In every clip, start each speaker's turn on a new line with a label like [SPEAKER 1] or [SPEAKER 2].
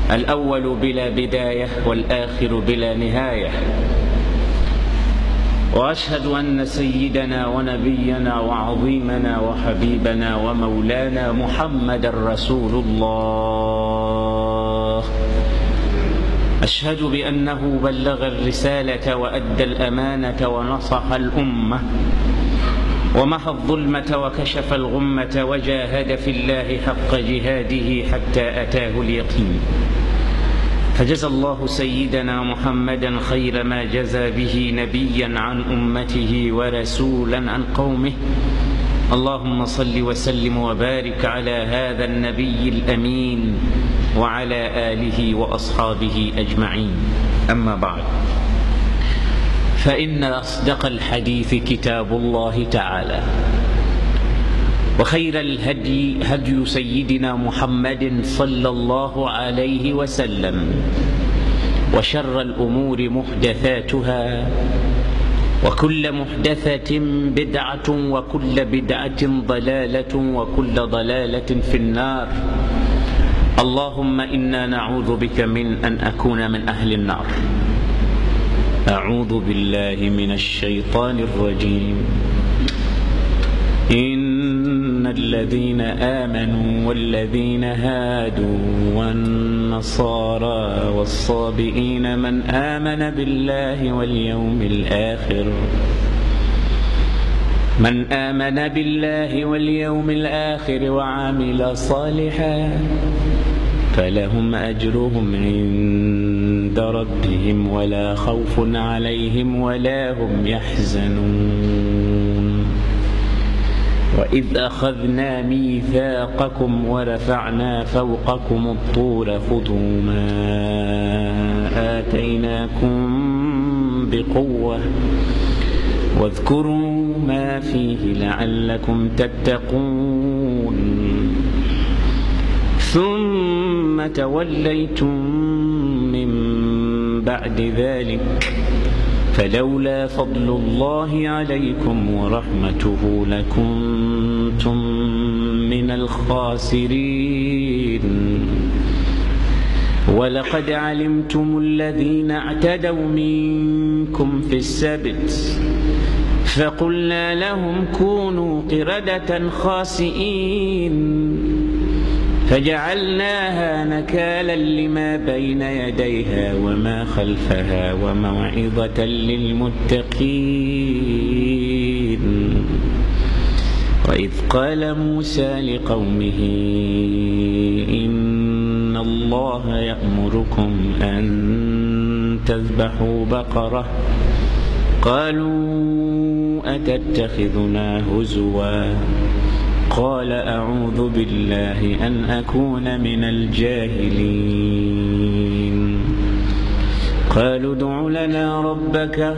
[SPEAKER 1] الأول بلا بداية والآخر بلا نهاية وأشهد أن سيدنا ونبينا وعظيمنا وحبيبنا ومولانا محمد رسول الله أشهد بأنه بلغ الرسالة وأدى الأمانة ونصح الأمة ومحى الظلمة وكشف الغمة وجاهد في الله حق جهاده حتى أتاه اليقين فجزى الله سيدنا محمدا خير ما جزى به نبيا عن أمته ورسولا عن قومه اللهم صل وسلم وبارك على هذا النبي الأمين وعلى آله وأصحابه أجمعين أما بعد فإن أصدق الحديث كتاب الله تعالى وخير الهدي هدي سيدنا محمد صلى الله عليه وسلم وشر الأمور محدثاتها وكل محدثة بدعة وكل بدعة ضلالة وكل ضلالة في النار اللهم إنا نعوذ بك من أن أكون من أهل النار أعوذ بالله من الشيطان الرجيم إن الذين آمنوا والذين هادوا والنصارى والصابئين من آمن بالله واليوم الآخر من آمن بالله واليوم الآخر وعمل صالحا فلهم أجرهم عند ربهم ولا خوف عليهم ولا هم يحزنون وإذ أخذنا ميثاقكم ورفعنا فوقكم الطور خذوا ما آتيناكم بقوة واذكروا ما فيه لعلكم تتقون ثم توليتم من بعد ذلك فلولا فضل الله عليكم ورحمته لكنتم من الخاسرين ولقد علمتم الذين اعتدوا منكم في السبت فقلنا لهم كونوا قردة خاسئين فجعلناها نكالا لما بين يديها وما خلفها وموعظة للمتقين وإذ قال موسى لقومه إن الله يأمركم أن تذبحوا بقرة قالوا أتتخذنا هزوا قال أعوذ بالله أن أكون من الجاهلين قالوا ادع لنا ربك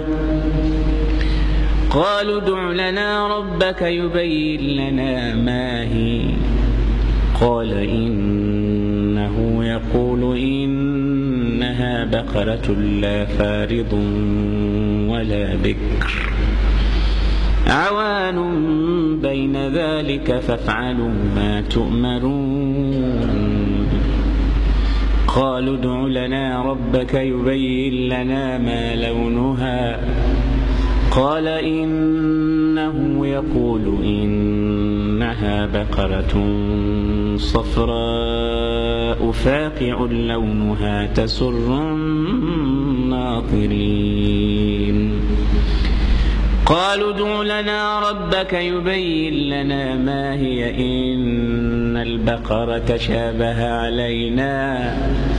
[SPEAKER 1] قالوا ادع لنا ربك يبين لنا ما هي قال إنه يقول إنها بقرة لا فارض ولا بكر عوان بين ذلك فافعلوا ما تؤمرون قالوا ادع لنا ربك يبين لنا ما لونها قال إنه يقول إنها بقرة صفراء فاقع لونها تسر الناظرين قالوا ادع لنا ربك يبين لنا ما هي إن البقرة شابه علينا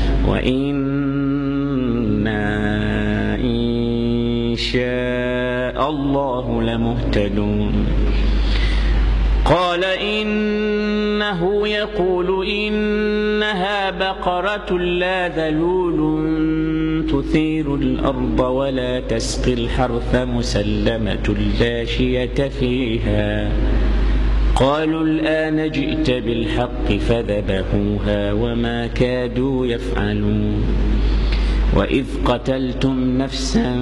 [SPEAKER 1] وإنا إن شاء الله لمهتدون قال إنه يقول إنها بقرة لا ذلول تثير الأرض ولا تسقي الحرث مسلمة لا شية فيها قالوا الآن جئت بالحق فذبحوها وما كادوا يفعلون وإذ قتلتم نفسا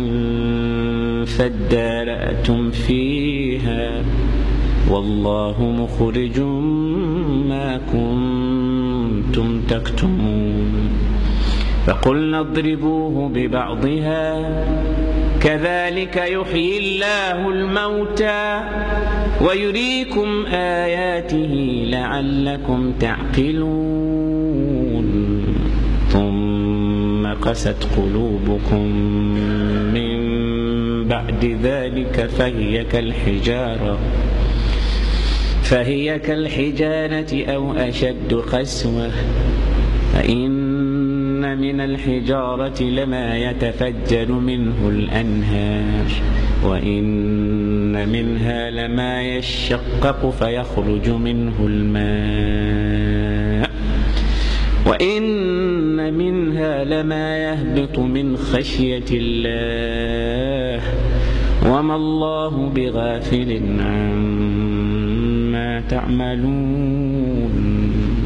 [SPEAKER 1] فادارأتم فيها والله مخرج ما كنتم تكتمون فقلنا اضربوه ببعضها كذلك يحيي الله الموتى ويريكم آياته لعلكم تعقلون ثم قست قلوبكم من بعد ذلك فهي كالحجارة فهي كالحجارة أو أشد قسوة فإن من الحجارة لما يتفجر منه الأنهار وإن منها لما يشقق فيخرج منه الماء وإن منها لما يهبط من خشية الله وما الله بغافل عما تعملون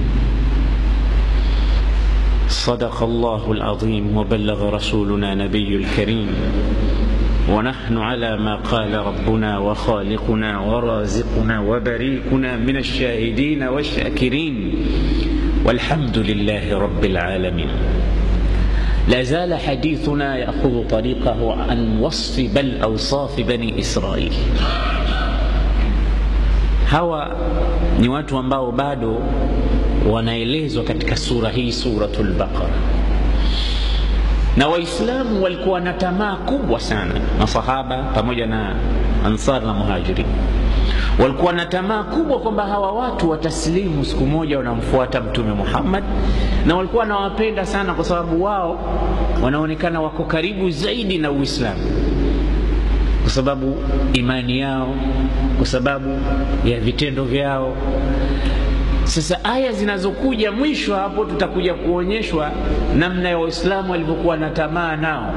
[SPEAKER 1] صدق الله العظيم وبلغ رسولنا نبي الكريم ونحن على ما قال ربنا وخالقنا ورازقنا وبريكنا من الشاهدين والشاكرين والحمد لله رب العالمين لا زال حديثنا ياخذ طريقه عن وصف بل اوصاف بني اسرائيل hawa ni watu ambao bado wanaelezwa katika sura hii suratul baqara na waislamu walikuwa na tamaa kubwa sana masahaba pamoja na ansar na muhajirin walikuwa na tamaa kubwa kwamba hawa watu wataslimu siku moja wanamfuata mtume muhammad na walikuwa wanawapenda sana kwa sababu wao wanaonekana wako karibu zaidi na uislamu kwa sababu imani yao kwa sababu ya vitendo vyao sasa aya zinazokuja mwisho hapo tutakuja kuonyeshwa namna ya waislamu walivyokuwa na tamaa nao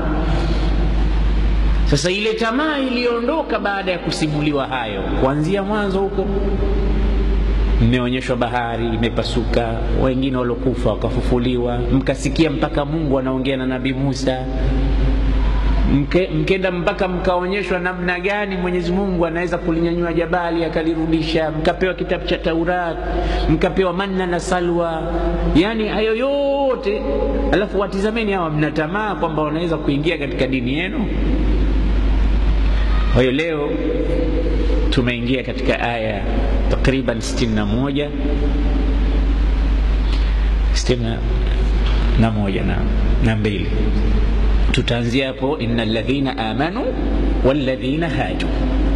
[SPEAKER 1] sasa ile tamaa iliondoka baada ya kusimuliwa hayo kuanzia mwanzo huko mmeonyeshwa bahari imepasuka wengine waliokufa wakafufuliwa mkasikia mpaka mungu anaongea na nabii musa Mke, mkenda mpaka mkaonyeshwa namna gani mwenyezi mungu anaweza kulinyanyua jabali akalirudisha mkapewa kitabu cha taurat mkapewa manna na salwa yaani hayo yote alafu watizameni hawa mna tamaa kwamba wanaweza kuingia katika dini yenu kwa hiyo leo tumeingia katika aya takriban 61 61 na moja na, na mbili tutaanzia hapo inna ladhina amanu walladhina haju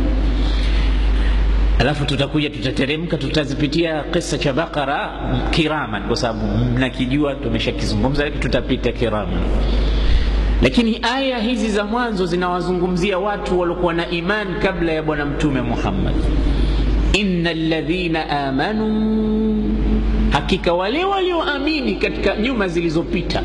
[SPEAKER 1] alafu tutakuja tutateremka tutazipitia kisa cha bakara kiraman kwa sababu mnakijua tumeshakizungumza lakini tutapita kiraman lakini aya hizi za mwanzo zinawazungumzia watu waliokuwa na iman kabla ya bwana mtume muhammad inna ladhina amanu hakika wale walioamini katika nyuma zilizopita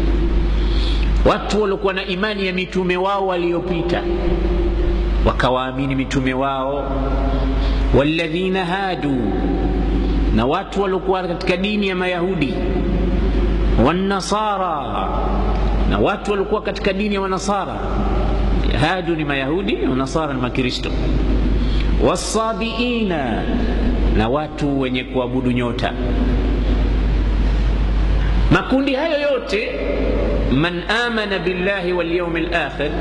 [SPEAKER 1] watu waliokuwa na imani ya mitume wao waliopita wakawaamini mitume wao walladhina hadu na watu waliokuwa katika dini ya mayahudi wanasara na watu waliokuwa katika dini ya wanasara hadu ni mayahudi wanasara ni makristo wasabiina na watu wenye kuabudu nyota makundi hayo yote man amana billahi walyaumi lakhir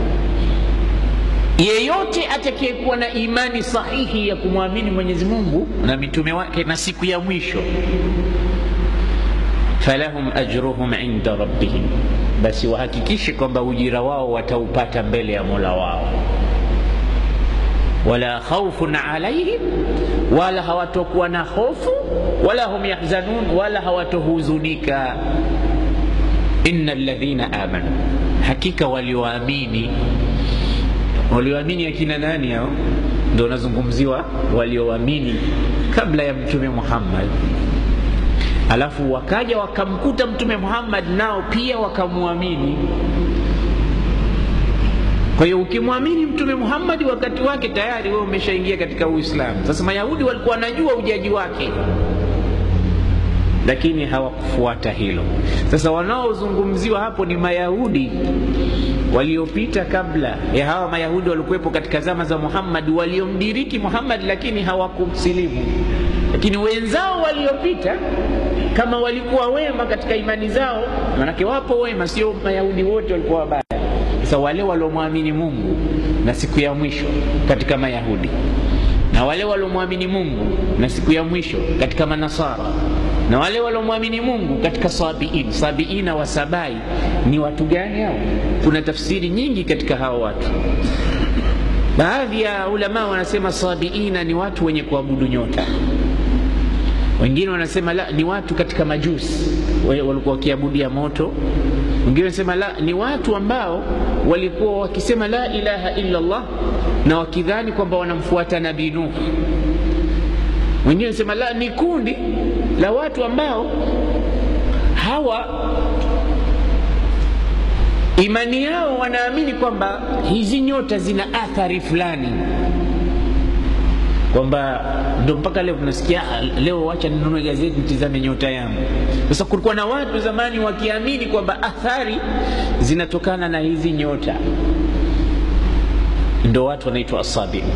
[SPEAKER 1] yeyote atakayekuwa na imani sahihi ya kumwamini mwenyezi mungu na mitume wake na siku ya mwisho falahum ajruhum inda rabbihim basi wahakikishe kwamba ujira wao wataupata mbele ya mola wao wala khaufun alaihim wala hawatokuwa na hofu wala hum yahzanun wala hawatohuzunika inna ladhina amanu hakika walioamini walioamini akina nani hao ndo wanazungumziwa walioamini kabla ya mtume muhammad alafu wakaja wakamkuta mtume muhammad nao pia wakamwamini kwa hiyo ukimwamini mtume muhammadi wakati wake tayari wewe umeshaingia katika uislamu sasa mayahudi walikuwa wanajua ujaji wake lakini hawakufuata hilo sasa wanaozungumziwa hapo ni mayahudi waliopita kabla ya hawa mayahudi walikuwepo katika zama za muhammad waliomdiriki muhammad lakini hawakumsilimu lakini wenzao waliopita kama walikuwa wema katika imani zao manake wapo wema sio mayahudi wote walikuwa wabaya sasa wale waliomwamini mungu na siku ya mwisho katika mayahudi na wale waliomwamini mungu na siku ya mwisho katika manasara na wale waliomwamini mungu katika sabiin sabiina wa sabai ni watu gani hao kuna tafsiri nyingi katika hao watu baadhi ya ulama wanasema sabiina ni watu wenye kuabudu nyota wengine wanasema la ni watu katika majusi walikuwa wakiabudia moto wengine wanasema la ni watu ambao walikuwa wakisema la ilaha illa allah na wakidhani kwamba wanamfuata nabii nuh wengine wanasema la ni kundi la watu ambao hawa imani yao wanaamini kwamba hizi nyota zina athari fulani kwamba ndo mpaka leo tunasikia leo wacha ninunue gazeti nitizame nyota yangu sasa kulikuwa na watu zamani wakiamini kwamba athari zinatokana na hizi nyota ndo watu wanaitwa asabi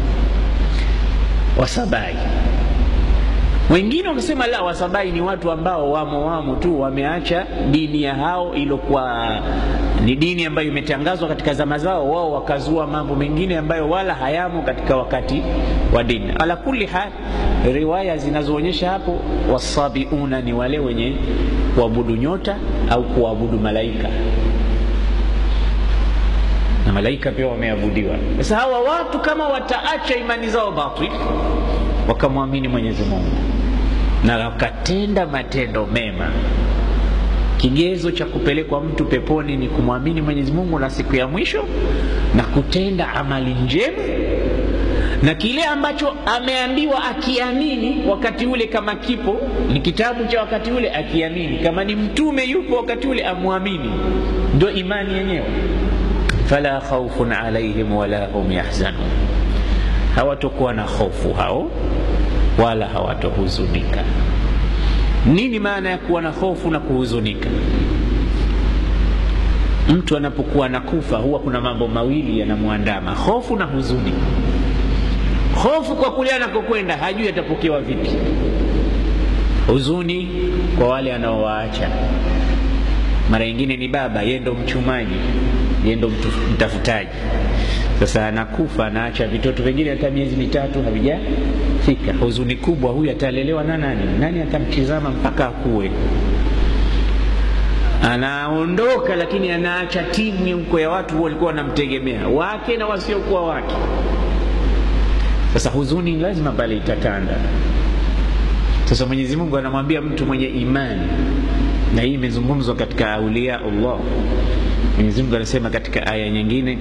[SPEAKER 1] wasabai wengine wakasema la wasabai ni watu ambao wamo wamo tu wameacha dini ya hao ilokuwa ni dini ambayo imetangazwa katika zama zao wao wakazua mambo mengine ambayo wala hayamo katika wakati wa dini ala kuli hal riwaya zinazoonyesha hapo wasabiuna ni wale wenye kuabudu nyota au kuabudu malaika na malaika pia wameabudiwa sasa hawa watu kama wataacha imani zao batil wakamwamini mwenyezi mungu na wakatenda matendo mema kigezo cha kupelekwa mtu peponi ni kumwamini mwenyezi mungu na siku ya mwisho na kutenda amali njema na kile ambacho ameambiwa akiamini wakati ule kama kipo ni kitabu cha wakati ule akiamini kama ni mtume yupo wakati ule amwamini ndo imani yenyewe fala khaufun alaihim wala hum yahzanun hawatokuwa na hofu hao wala hawatohuzunika nini maana ya kuwa na hofu na kuhuzunika mtu anapokuwa na kufa huwa kuna mambo mawili yanamwandama hofu na huzuni hofu kwa kule anakokwenda hajui atapokewa vipi huzuni kwa wale anaowaacha mara nyingine ni baba yeye ndo mchumaji yeye ndo mtafutaji sasa anakufa anaacha vitoto vingine hata miezi mitatu havijafika huzuni kubwa huyu atalelewa na nani nani atamtizama mpaka akuwe anaondoka lakini anaacha timu huko ya watu walikuwa wanamtegemea wake na wasiokuwa wake sasa huzuni lazima pale itatanda sasa mwenyezi mungu anamwambia mtu mwenye imani na hii imezungumzwa katika aulia allah mwenyezi mungu anasema katika aya nyingine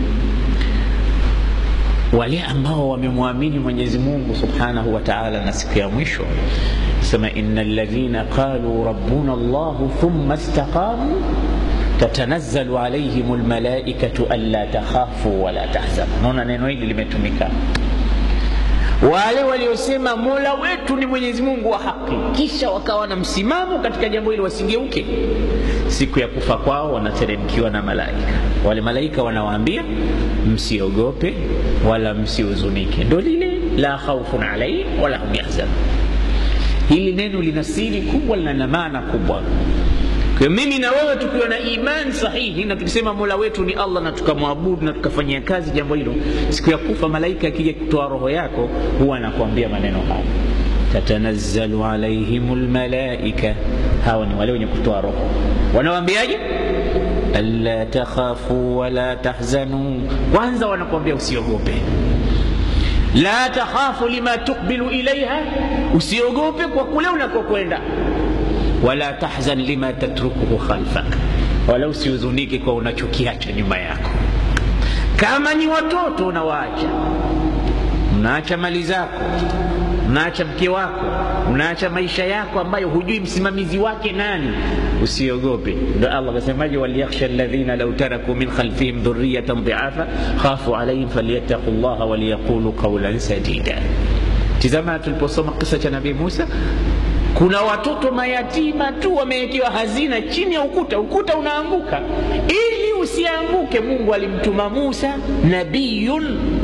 [SPEAKER 1] wale ambao wamemwamini mwenyezi mungu subhanahu wa taala na siku ya mwisho sema ina ladhina qaluu rabbuna llahu thumma istaqamu tatanazzalu alaihim lmalaikatu anla takhafu wala tahzanu naona neno hili limetumika wale waliosema mola wetu ni mwenyezi mungu wa haki kisha wakawa na msimamo katika jambo hili wasigeuke siku ya kufa kwao wanateremkiwa na malaika wale malaika wanawaambia msiogope wala msihuzunike ndo lile la khaufun alaihim wala hum yahzanun hili neno lina siri kubwa lina maana kubwa kwa mimi na wewe tukiwa na imani sahihi na tukisema mola wetu ni allah na tukamwabudu na tukafanyia kazi jambo hilo siku ya kufa malaika akija kutoa roho yako huwa anakuambia maneno haya tatanazzalu alaihim lmalaika hawa ni wale wenye kutoa roho wanawambiaje alla takhafu wala tahzanu kwanza wanakuambia usiogope la takhafu lima tukbilu ilaiha usiogope kwa kule unakokwenda wala tahzan lima tatrukuhu khalfak wala usihuzunike kwa unachokiacha nyuma yako kama ni watoto unawaacha unaacha mali zako unaacha mke wako unaacha maisha yako ambayo hujui msimamizi wake nani usiogope ndo allah akasemaje waliyakhsha ladhina lau taraku min khalfihim dhuriyatan dhiafa khafu alaihim falyattaqu llaha waliyaqulu qaulan sadida tizama tuliposoma kisa cha nabii musa kuna watoto mayatima tu wamewekewa hazina chini ya ukuta ukuta unaanguka ili usianguke mungu alimtuma musa nabiyun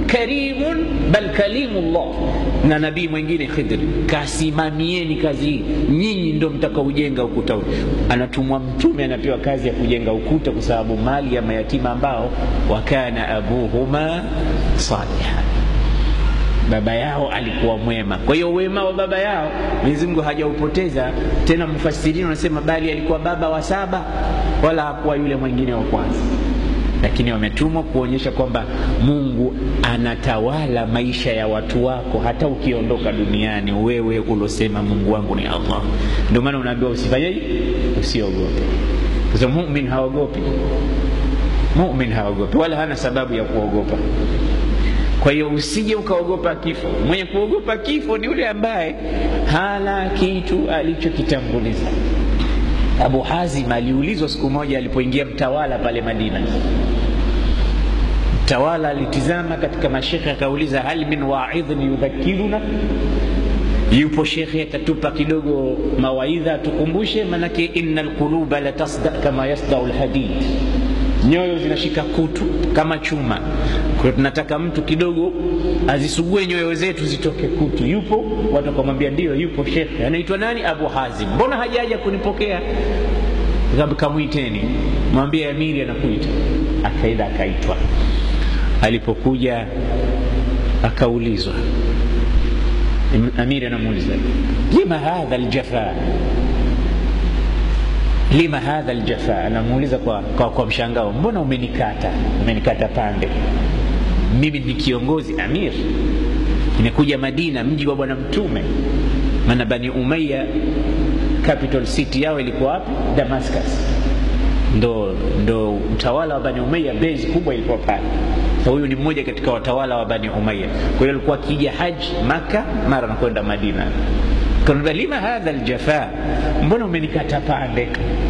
[SPEAKER 1] karimun bal kalimullah na nabii mwingine Khidri, kasimamieni kazi hii, nyinyi ndo mtakaojenga ukuta huu. Anatumwa mtume, anapewa kazi ya kujenga ukuta, kwa sababu mali ya mayatima ambao wakana abuhuma salihan baba yao alikuwa mwema. Kwa hiyo wema wa baba yao Mwenyezi Mungu hajaupoteza tena. Mfasirini wanasema bali alikuwa baba wa saba, wala hakuwa yule mwingine wa kwanza, lakini wametumwa kuonyesha kwamba Mungu anatawala maisha ya watu wako hata ukiondoka duniani, wewe ulosema Mungu wangu ni Allah. Ndio maana unaambiwa usifanyeje, usiogope, kwa sababu mumin haogopi. Mumin haogopi wala hana sababu ya kuogopa. Kwa hiyo usije ukaogopa kifo. Mwenye kuogopa kifo ni yule ambaye hana kitu alichokitanguliza. Abu Hazim aliulizwa siku moja alipoingia mtawala pale Madina. Mtawala alitizama katika mashekhe akauliza, hal min waidhin yudhakiruna, yupo shekhe atatupa kidogo mawaidha atukumbushe? Manake inna lquluba la tasda kama yasdau lhadid nyoyo zinashika kutu kama chuma. Kwa hiyo tunataka mtu kidogo azisugue nyoyo zetu zitoke kutu. Yupo? Watu wakamwambia ndio, yupo shekhe. Anaitwa nani? Abu Hazim. Mbona hajaja kunipokea? Kamwiteni, mwambie amiri anakuita. Akaenda akaitwa. Alipokuja akaulizwa, amiri anamuuliza lima hadha aljafa lima hadha aljafa, anamuuliza kwa, kwa, kwa mshangao, mbona umenikata umenikata pande? Mimi ni kiongozi amir, nimekuja Madina, mji wa Bwana Mtume. Maana Bani Umayya capital city yao ilikuwa wapi? Damascus, ndo, ndo utawala wa Bani Umayya, base kubwa ilikuwa pale. So huyu ni mmoja katika watawala wa Bani Umayya. Kwa hiyo alikuwa akija haji Maka, mara anakwenda Madina Kanambia, lima hadha aljafa, mbona umenikata pande?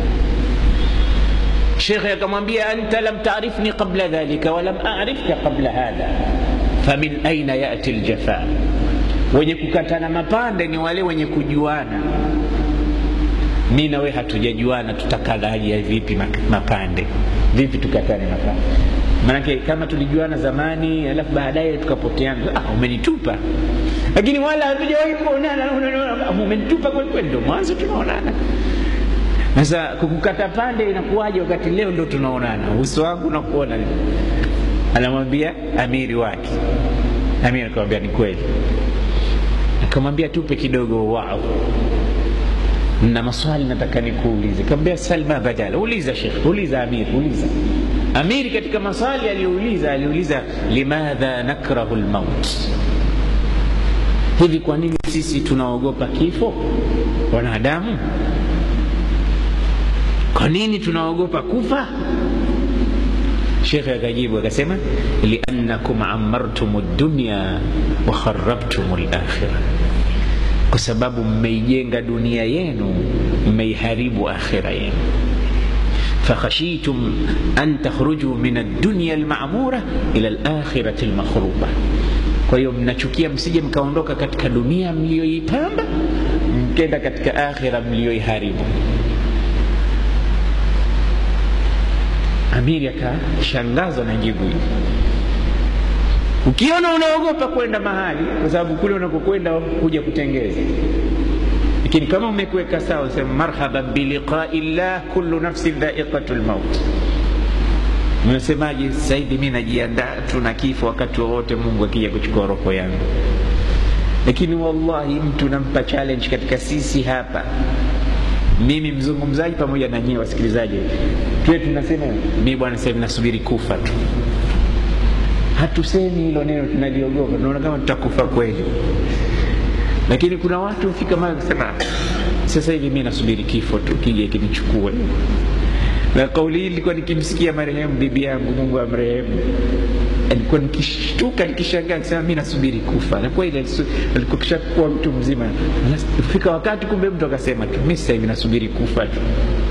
[SPEAKER 1] Shekhe akamwambia anta lam taarifni qabla dhalika walam arifka qabla hadha famin aina yati aljafa. Wenye kukatana mapande ni wale wenye kujuana. Mi na we hatujajuana, tutakalaje vipi mapande? Vipi tukatane mapande? Maanake kama tulijuana zamani alafu baadaye tukapoteana, ah, umenitupa lakini wala hatujawahi kuonana, umenitupa kweli kweli, ndo mwanzo tunaonana. Sasa kukukata pande inakuwaje wakati leo ndo tunaonana, uso wangu nakuona? Anamwambia amiri wake. Amiri akamwambia ni kweli. Akamwambia tupe kidogo wao na maswali nataka nikuulize. Kaambia salma badala, uliza shekh, uliza amir, uliza amiri. Katika maswali aliyouliza, aliuliza limadha nakrahu lmaut Hivi kwa nini sisi tunaogopa kifo wanadamu? Kwa nini tunaogopa kufa? Shekhe akajibu akasema, liannakum amartum dunya wa kharabtum lakhira, kwa sababu mmeijenga dunia yenu mmeiharibu akhira yenu. fakhashitum an takhruju min ad-dunya al-ma'mura ila al-akhirati al-makhruba kwa hiyo mnachukia msije mkaondoka katika dunia mliyoipamba mkenda katika akhira mliyoiharibu. Amiri akashangazwa na jibu hili. Ukiona unaogopa kwenda mahali, kwa sababu kule unakokwenda kuja kutengeza, lakini kama umekuweka sawa, usema marhaban biliqai llah kullu nafsin dhaiqatu lmaut Unasemaje sasa hivi? Mi najiandaa tu na kifo, wakati wowote Mungu akija kuchukua roho yangu. Lakini wallahi, mtu nampa challenge katika sisi hapa, mimi mzungumzaji pamoja na nyie wasikilizaji, tuwe tunasema mi bwana, sasa hivi nasubiri kufa tu. Hatusemi hilo neno, tunaliogopa, tunaona kama tutakufa kweli. Lakini kuna watu hufika mahali kusema sasa hivi mi nasubiri kifo tu, kija kinichukue na kauli hii ilikuwa nikimsikia marehemu bibi yangu, Mungu amrehemu, alikuwa nikishtuka nikishangaa, nikisema mi nasubiri kufa. Na kweli alikuwa kishakuwa mtu mzima, fika wakati kumbe mtu akasema tu mi sasa hivi nasubiri kufa tu.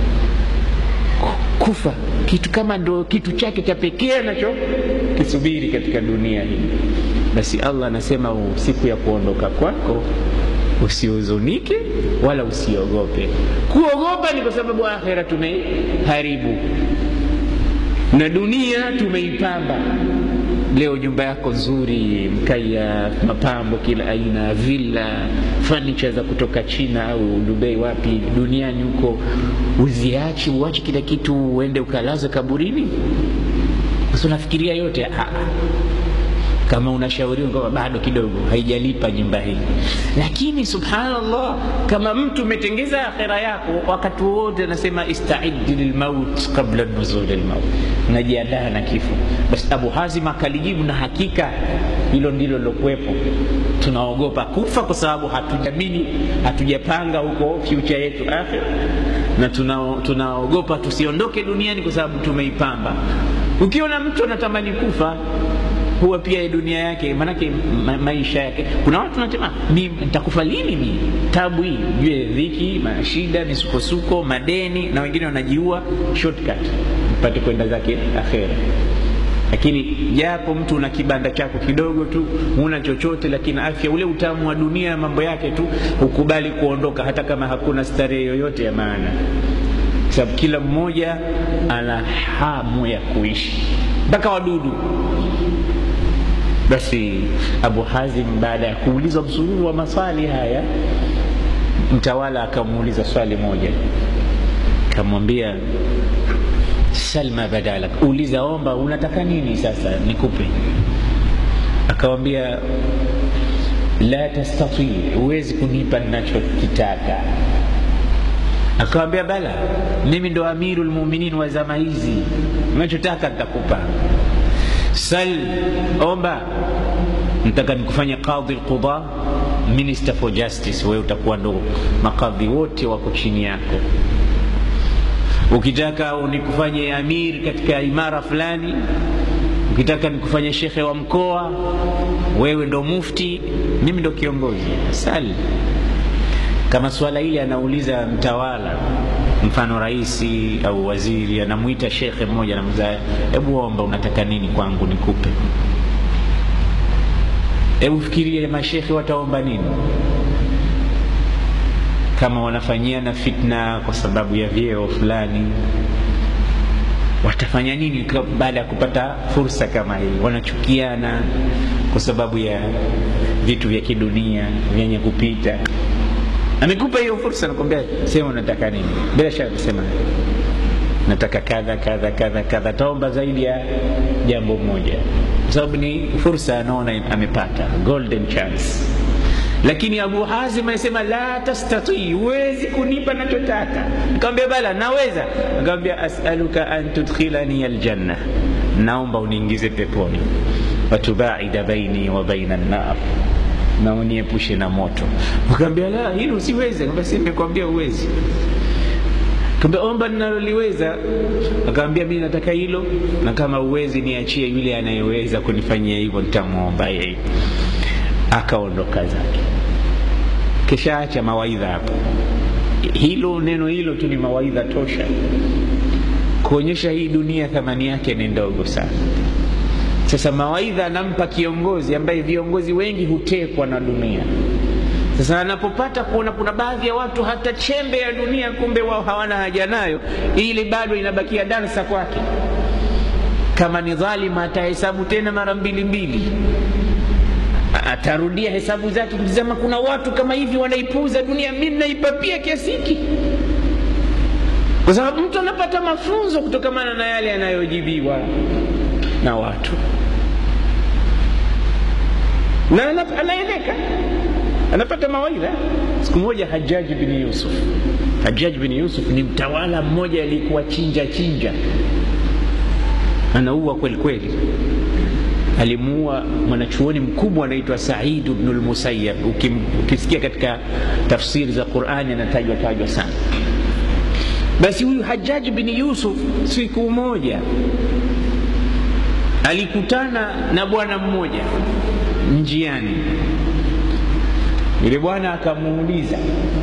[SPEAKER 1] Kufa kitu kama ndo kitu chake cha pekee anacho kisubiri katika dunia hii. Basi Allah anasema siku ya kuondoka kwako usihuzunike wala usiogope. Kuogopa ni kwa sababu akhera tumeharibu. na dunia tumeipamba leo nyumba yako nzuri mkaya mapambo kila aina villa furniture za kutoka china au dubai wapi duniani huko uziachi uache kila kitu uende ukalaze kaburini sasa unafikiria yote ah, kama unashauriwa kwamba bado kidogo haijalipa nyumba hii lakini subhanallah kama mtu umetengeza akhera yako wakati wote anasema istaidi lilmaut qabla nuzuli lmaut unajiandaa na kifo basi abu hazim akalijibu na hakika hilo ndilo lilokuwepo tunaogopa kufa kwa sababu hatujamini hatujapanga huko future yetu akhira na tunaogopa tuna tusiondoke duniani kwa sababu tumeipamba ukiona mtu anatamani kufa huwa pia dunia yake manake ma, maisha yake kuna watu nasema nitakufa lini mi tabu hii jue dhiki mashida misukosuko madeni na wengine wanajiua shortcut mpate kwenda zake akhera lakini japo mtu una kibanda chako kidogo tu huna chochote lakini afya ule utamu wa dunia mambo yake tu hukubali kuondoka hata kama hakuna starehe yoyote ya maana sababu kila mmoja ana hamu ya kuishi mpaka wadudu basi abu hazim baada ya kuulizwa msururu wa maswali haya mtawala akamuuliza swali moja akamwambia salma badalak uliza omba unataka nini sasa nikupe akawambia la tastatii huwezi kunipa ninachokitaka akawambia bala mimi ndo amiru lmuminin wa zama hizi unachotaka nitakupa sal omba nataka nikufanya qadhi lquda minister for justice wewe utakuwa ndo makadhi wote wako chini yako ukitaka nikufanye amir katika imara fulani ukitaka nikufanye shekhe wa mkoa wewe ndo mufti mimi ndo kiongozi sal kama swala hili anauliza mtawala mfano raisi au waziri anamwita shekhe mmoja anamza hebu omba unataka nini kwangu nikupe hebu fikiria mashekhe wataomba nini kama wanafanyiana fitna kwa sababu ya vyeo fulani watafanya nini baada ya kupata fursa kama hii wanachukiana kwa sababu ya vitu vya kidunia vyenye kupita amekupa hiyo fursa nakwambia sema unataka nini bila shaka kusema nataka kadha kadha kadha kadha taomba zaidi ya jambo moja kwa sababu ni fursa anaona amepata golden chance lakini abu hazim anasema la tastatii huwezi kunipa nachotaka nikamwambia bala naweza nikamwambia asaluka an tudkhilani aljanna naomba uniingize peponi watubaida baini wa baina nnar na uniepushe na moto akaambia la hilo siwezi basi nimekwambia uwezi kaambia omba ninaloliweza akaambia mi nataka hilo na kama uwezi niachie yule anayeweza kunifanyia hivyo nitamwomba yeye akaondoka zake kisha acha mawaidha hapo hilo neno hilo tu ni mawaidha tosha kuonyesha hii dunia thamani yake ni ndogo sana sasa mawaidha anampa kiongozi ambaye viongozi wengi hutekwa na dunia sasa anapopata kuona kuna baadhi ya watu hata chembe ya dunia kumbe wao hawana haja nayo ili bado inabakia dansa kwake kama ni dhalima atahesabu tena mara mbili mbili atarudia hesabu zake kutizama kuna watu kama hivi wanaipuuza dunia mi naipapia kiasi hiki kwa sababu mtu anapata mafunzo kutokamana na yale yanayojibiwa na watu na anaeleka anapata mawaidha siku moja hajaji bin yusuf hajaji bin yusuf ni mtawala mmoja aliyekuwa chinja chinja anaua kweli kweli alimuua mwanachuoni mkubwa anaitwa saidu bnu lmusayab ukisikia katika tafsiri za qurani anatajwa tajwa sana basi huyu hajaji bin yusuf siku moja alikutana na bwana mmoja njiani yule bwana akamuuliza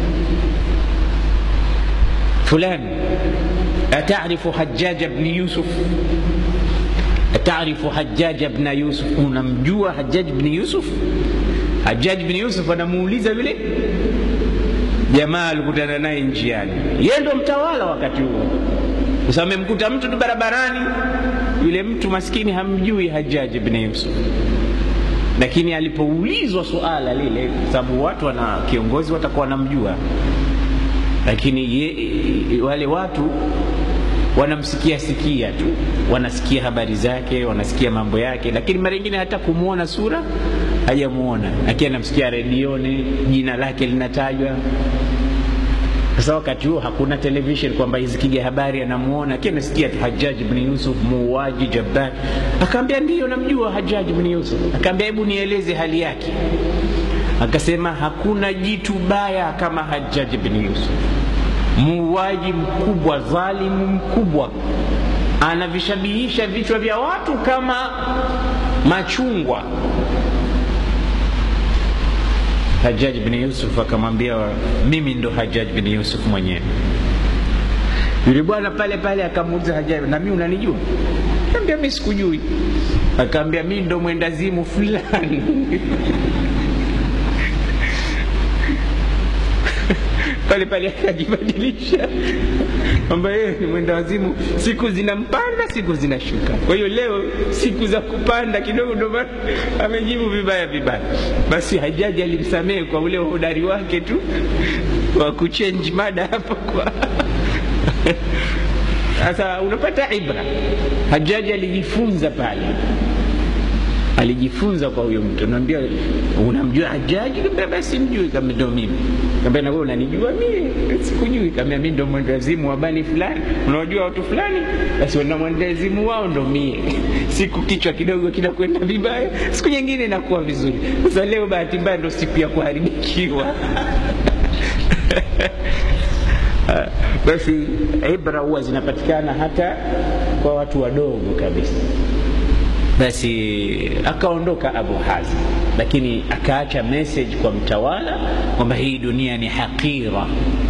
[SPEAKER 1] fulani atarifu hajaja bni yusuf atarifu hajaja bna yusuf unamjua hajaj bni yusuf hajaj bni yusuf anamuuliza yule jamaa alikutana naye njiani yeye ndo mtawala wakati huo sasa amemkuta mtu tu barabarani yule mtu maskini hamjui hajaji bni yusuf lakini alipoulizwa suala lile sababu watu wana kiongozi watakuwa wanamjua lakini ye, wale watu wanamsikia sikia tu wanasikia habari zake wanasikia mambo yake lakini mara ingine hata kumwona sura hajamwona lakini anamsikia redioni jina lake linatajwa sasa wakati huo hakuna television kwamba izikija habari anamuona lakini anasikia tu hajaji bni yusuf muuaji jabbar akaambia ndiyo namjua hajaji bni yusuf akaambia hebu nieleze hali yake akasema hakuna jitu baya kama hajaji bni yusuf muuaji mkubwa dhalimu mkubwa anavishabihisha vichwa vya watu kama machungwa hajaj bni yusuf akamwambia mimi ndo hajaj bni yusuf mwenyewe yule bwana pale pale akamuuliza hajaj na mi unanijua kaambia mi sikujui akaambia mi ndo mwendazimu fulani pale pale akajibadilisha kwamba yeye ni mwenda wazimu siku zinampanda siku zinashuka kwa hiyo leo siku za kupanda kidogo ndo amejibu vibaya vibaya basi hajaji alimsamehe kwa ule uhodari wake tu wa kuchenji mada hapo kwa sasa unapata ibra hajaji alijifunza pale alijifunza kwa huyo mtu naambia unamjua hajaji kaambia basi mjui kama ndo mimi kaambia na wewe unanijua mimi sikujui kaambia mimi ndo mwendazimu wa bani fulani unawajua watu fulani basi wana mwendazimu wao ndo mie siku kichwa kidogo kinakwenda vibaya siku nyingine inakuwa vizuri sasa leo bahati mbaya ndo siku ya kuharibikiwa basi ibra huwa zinapatikana hata kwa watu wadogo kabisa basi akaondoka abu hazim lakini akaacha message kwa mtawala kwamba hii dunia ni haqira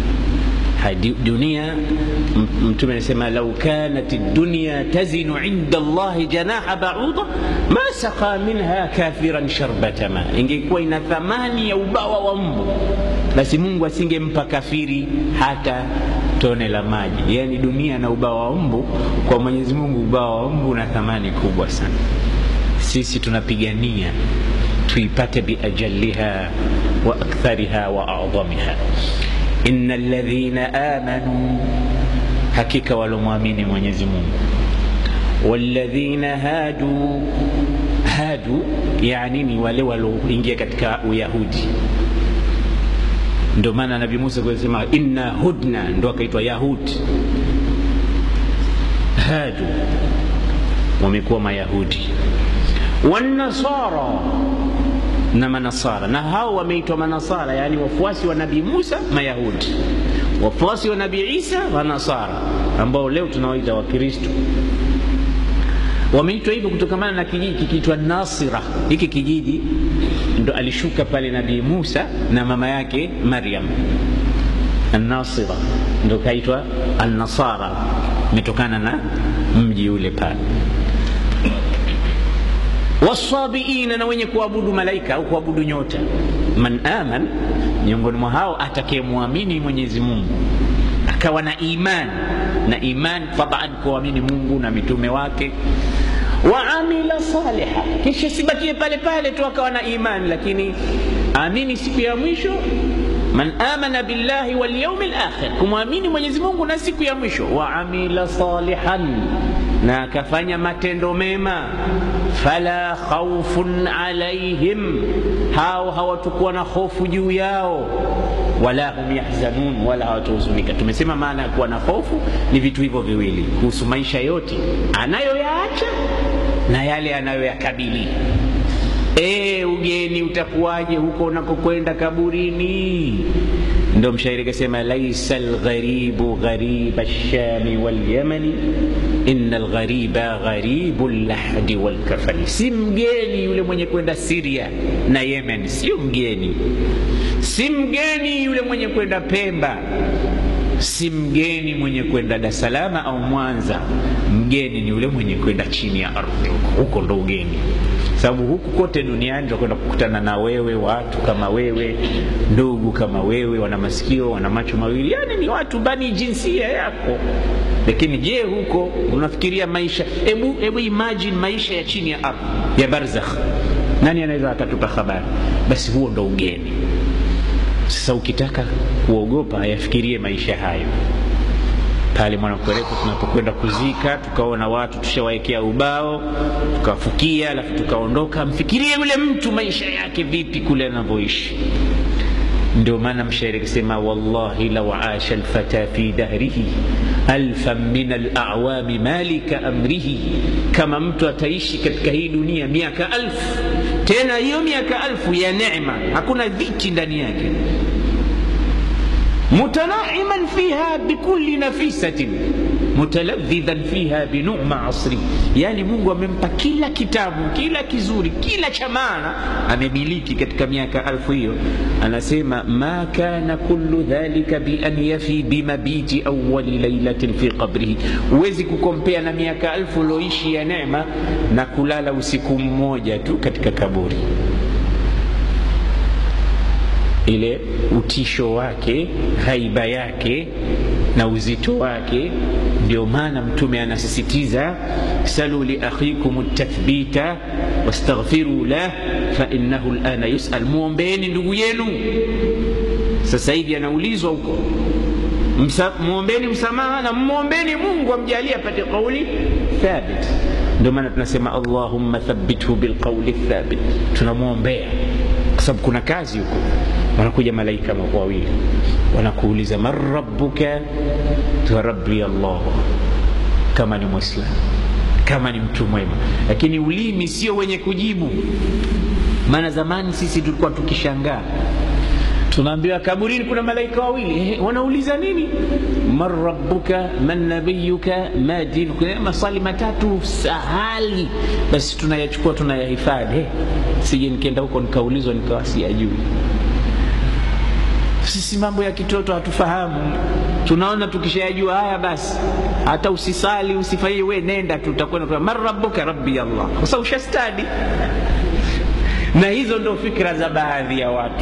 [SPEAKER 1] dunia mtume anasema lau kanat dunya tazinu inda llahi janaha bauda ma saka minha kafiran sharbata ma ingekuwa ina thamani ya ubawa wa mbu basi mungu asingempa kafiri hata tone la maji yaani dunia na ubawa wa mbu kwa mwenyezi mungu ubawa wa mbu una thamani kubwa sana sisi tunapigania tuipate biajaliha wa akthariha wa adhamiha ina ladhina amanu hakika walomwamini mwenyezi mungu waladhina hadu hadu yani ni wale walioingia katika uyahudi ndio maana nabii musa kusema inna hudna ndo akaitwa yahudi hadu wamekuwa mayahudi wanasara na manasara na hao wameitwa manasara yaani wafuasi wa nabii musa mayahudi wafuasi wa nabii isa wanasara ambao leo tunawaita wakristo wameitwa hivyo kutokamana na kijiji kikiitwa nasira hiki kijiji ndo alishuka pale nabii musa na mama yake maryam annasira ndo kaitwa annasara imetokana na mji ule pale wasabiina na wenye kuabudu malaika au kuabudu nyota man aman miongoni mwa hao atakayemwamini mwenyezi mungu akawa na iman na iman taban kuamini mungu na mitume wake waamila saliha kisha sibakie pale pale tu akawa na iman lakini amini siku ya mwisho man amana billahi walyaumi lakhir kumwamini mwenyezi mungu na siku ya mwisho waamila salihan na akafanya matendo mema fala khaufun alaihim hao hawatakuwa na hofu juu yao wala hum yahzanun wala hawatahuzunika tumesema maana ya kuwa na hofu ni vitu hivyo viwili kuhusu maisha yote anayoyaacha na yale anayoyakabili e, ugeni utakuwaje huko unakokwenda kaburini ndo mshairi kasema laisa lgharibu ghariba lshami walyamani ina lghariba gharibu llahdi walkafani si mgeni yule mwenye kwenda siria na yemen sio mgeni si mgeni yule mwenye kwenda pemba si mgeni mwenye kwenda Dar es Salaam au Mwanza. Mgeni ni yule mwenye kwenda chini ya ardhi huko, huko ndo ugeni, sababu huku kote duniani tutakwenda kukutana na wewe, watu kama wewe, ndugu kama wewe, wana masikio, wana macho mawili, yani ni watu bani jinsia yako. Lakini je, huko unafikiria maisha? Hebu hebu imagine maisha ya chini ya ardhi ya barzakh, nani anaweza akatupa habari? Basi huo ndo ugeni. Sasa ukitaka kuogopa, yafikirie maisha hayo pale Mwanakwerekwe tunapokwenda kuzika, tukaona watu tushawaekea ubao, tukafukia, alafu tukaondoka. Mfikirie yule mtu maisha yake vipi kule anavyoishi. Ndio maana mshairi akisema, wallahi lau asha alfata fi dahrihi alfan min alawami malika amrihi, kama mtu ataishi katika hii dunia miaka alfu, tena hiyo miaka alfu ya neema, hakuna dhiki ndani yake mutanaiman fiha bikulli nafisatin mutaladhidhan fiha binuma asri, yani Mungu amempa kila kitabu, kila kizuri, kila cha maana amemiliki katika miaka alfu hiyo. Anasema ma kana kullu dhalika bi an yafi bimabiti awali lailatin fi qabrihi, huwezi kukompea na miaka alfu ulioishi ya neema na kulala usiku mmoja tu katika kaburi ile utisho wake, haiba yake na uzito wake. Ndio maana Mtume anasisitiza salu li akhikum tathbita wastaghfiru lah fa innahu lana yusal, muombeeni ndugu yenu. Sasa hivi anaulizwa huko, muombeni msamaha na mwombeni Mungu amjalie apate kauli thabit. Ndio maana tunasema allahumma thabbithu bilqauli thabit, tunamwombea kwa sababu kuna kazi huko wanakuja malaika wawili wanakuuliza man rabbuka, rabbi Allah, kama ni Mwislamu, kama ni mtu mwema. Lakini ulimi sio wenye kujibu. Maana zamani sisi tulikuwa tukishangaa, tunaambiwa kaburini kuna malaika wawili eh, wanauliza nini? man rabbuka man nabiyuka ma dinuka, maswali matatu sahali, basi tunayachukua tunayahifadhi, eh, sije nikienda huko nikaulizwa nikawa siyajui. Sisi mambo ya kitoto hatufahamu, tunaona tukishayajua haya basi, hata usisali usifanyie, we nenda tu, utakwenda man rabbuka, rabbi Allah, kwa sababu ushastadi. Na hizo ndo fikra za baadhi ya watu,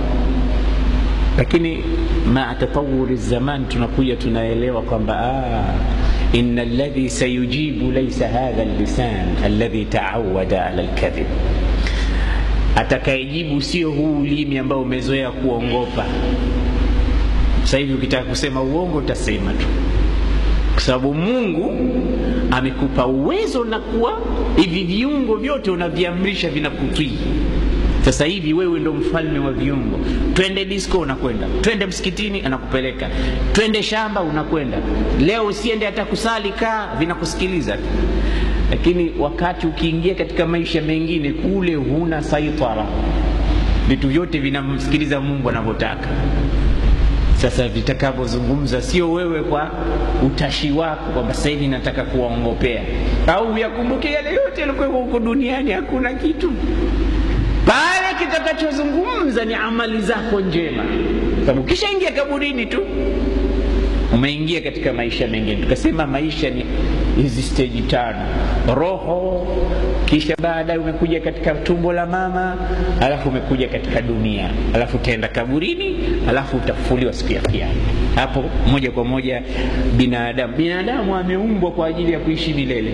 [SPEAKER 1] lakini maa tatawuri zaman tunakuja tunaelewa kwamba ah, inna alladhi sayujibu laysa hadha allisan alladhi taawada ala alkadhib atakayejibu sio huu ulimi ambao umezoea kuongopa. Sasa hivi ukitaka kusema uongo utasema tu, kwa sababu Mungu amekupa uwezo na kuwa hivi viungo vyote unaviamrisha vinakutii. Sasa hivi wewe ndo mfalme wa viungo. Twende disco, unakwenda. Twende msikitini, anakupeleka. Twende shamba, unakwenda. Leo usiende hata kusali, kaa, vinakusikiliza tu lakini wakati ukiingia katika maisha mengine kule, huna saitara, vitu vyote vinamsikiliza Mungu anavyotaka. Sasa vitakavyozungumza sio wewe kwa utashi wako kwamba sasa hivi nataka kuwaongopea, au uyakumbuke yale yote yalikuwa huko duniani, hakuna kitu pale. Kitakachozungumza ni amali zako njema, sababu ukishaingia kaburini tu umeingia katika maisha mengine. Tukasema maisha ni hizi steji tano: roho, kisha baadaye umekuja katika tumbo la mama, alafu umekuja katika dunia, alafu utaenda kaburini, alafu utafufuliwa siku ya Kiyama. Hapo moja kwa moja binadamu, binadamu ameumbwa kwa ajili ya kuishi milele.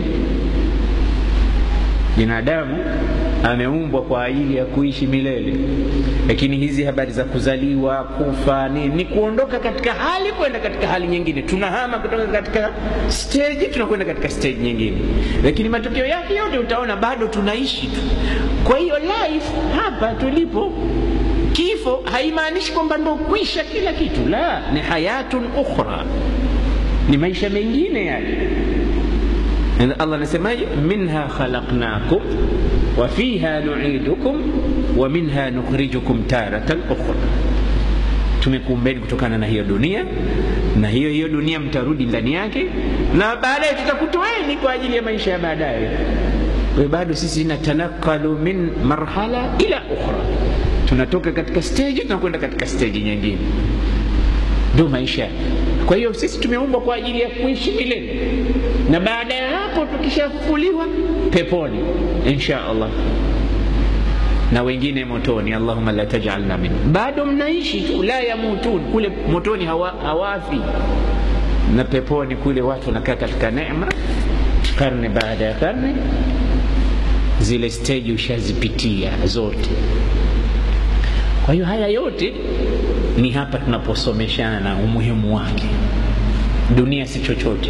[SPEAKER 1] Binadamu ameumbwa kwa ajili ya kuishi milele, lakini hizi habari za kuzaliwa, kufa ni, ni kuondoka katika hali kwenda katika hali nyingine. Tunahama kutoka katika stage tunakwenda katika stage nyingine, lakini matokeo yake yote utaona bado tunaishi tu. Kwa hiyo life hapa tulipo, kifo haimaanishi kwamba ndo kwisha kila kitu, la, ni hayatun ukhra, ni maisha mengine yale. Allah anasemaje? minha khalaqnakum wa fiha nu'idukum wa minha nukhrijukum taratan ukhra, tumekuumbeni kutokana na hiyo dunia, na hiyo hiyo dunia mtarudi ndani yake, na baadaye tutakutoeni kwa ajili ya maisha ya baadaye. Kwa bado sisi natanakalu min marhala ila ukhra, tunatoka katika stage tunakwenda katika stage nyingine, ndio maisha. kwa hiyo sisi tumeumbwa kwa ajili ya kuishi milele na baada ya hapo tukishafufuliwa peponi insha allah na wengine motoni allahuma la tajalna min bado mnaishi tu la yamutun kule motoni hawa, hawafi na peponi kule watu wanakaa katika neema karne baada ya karne zile steji ushazipitia zote kwa hiyo haya yote ni hapa tunaposomeshana umuhimu wake dunia si chochote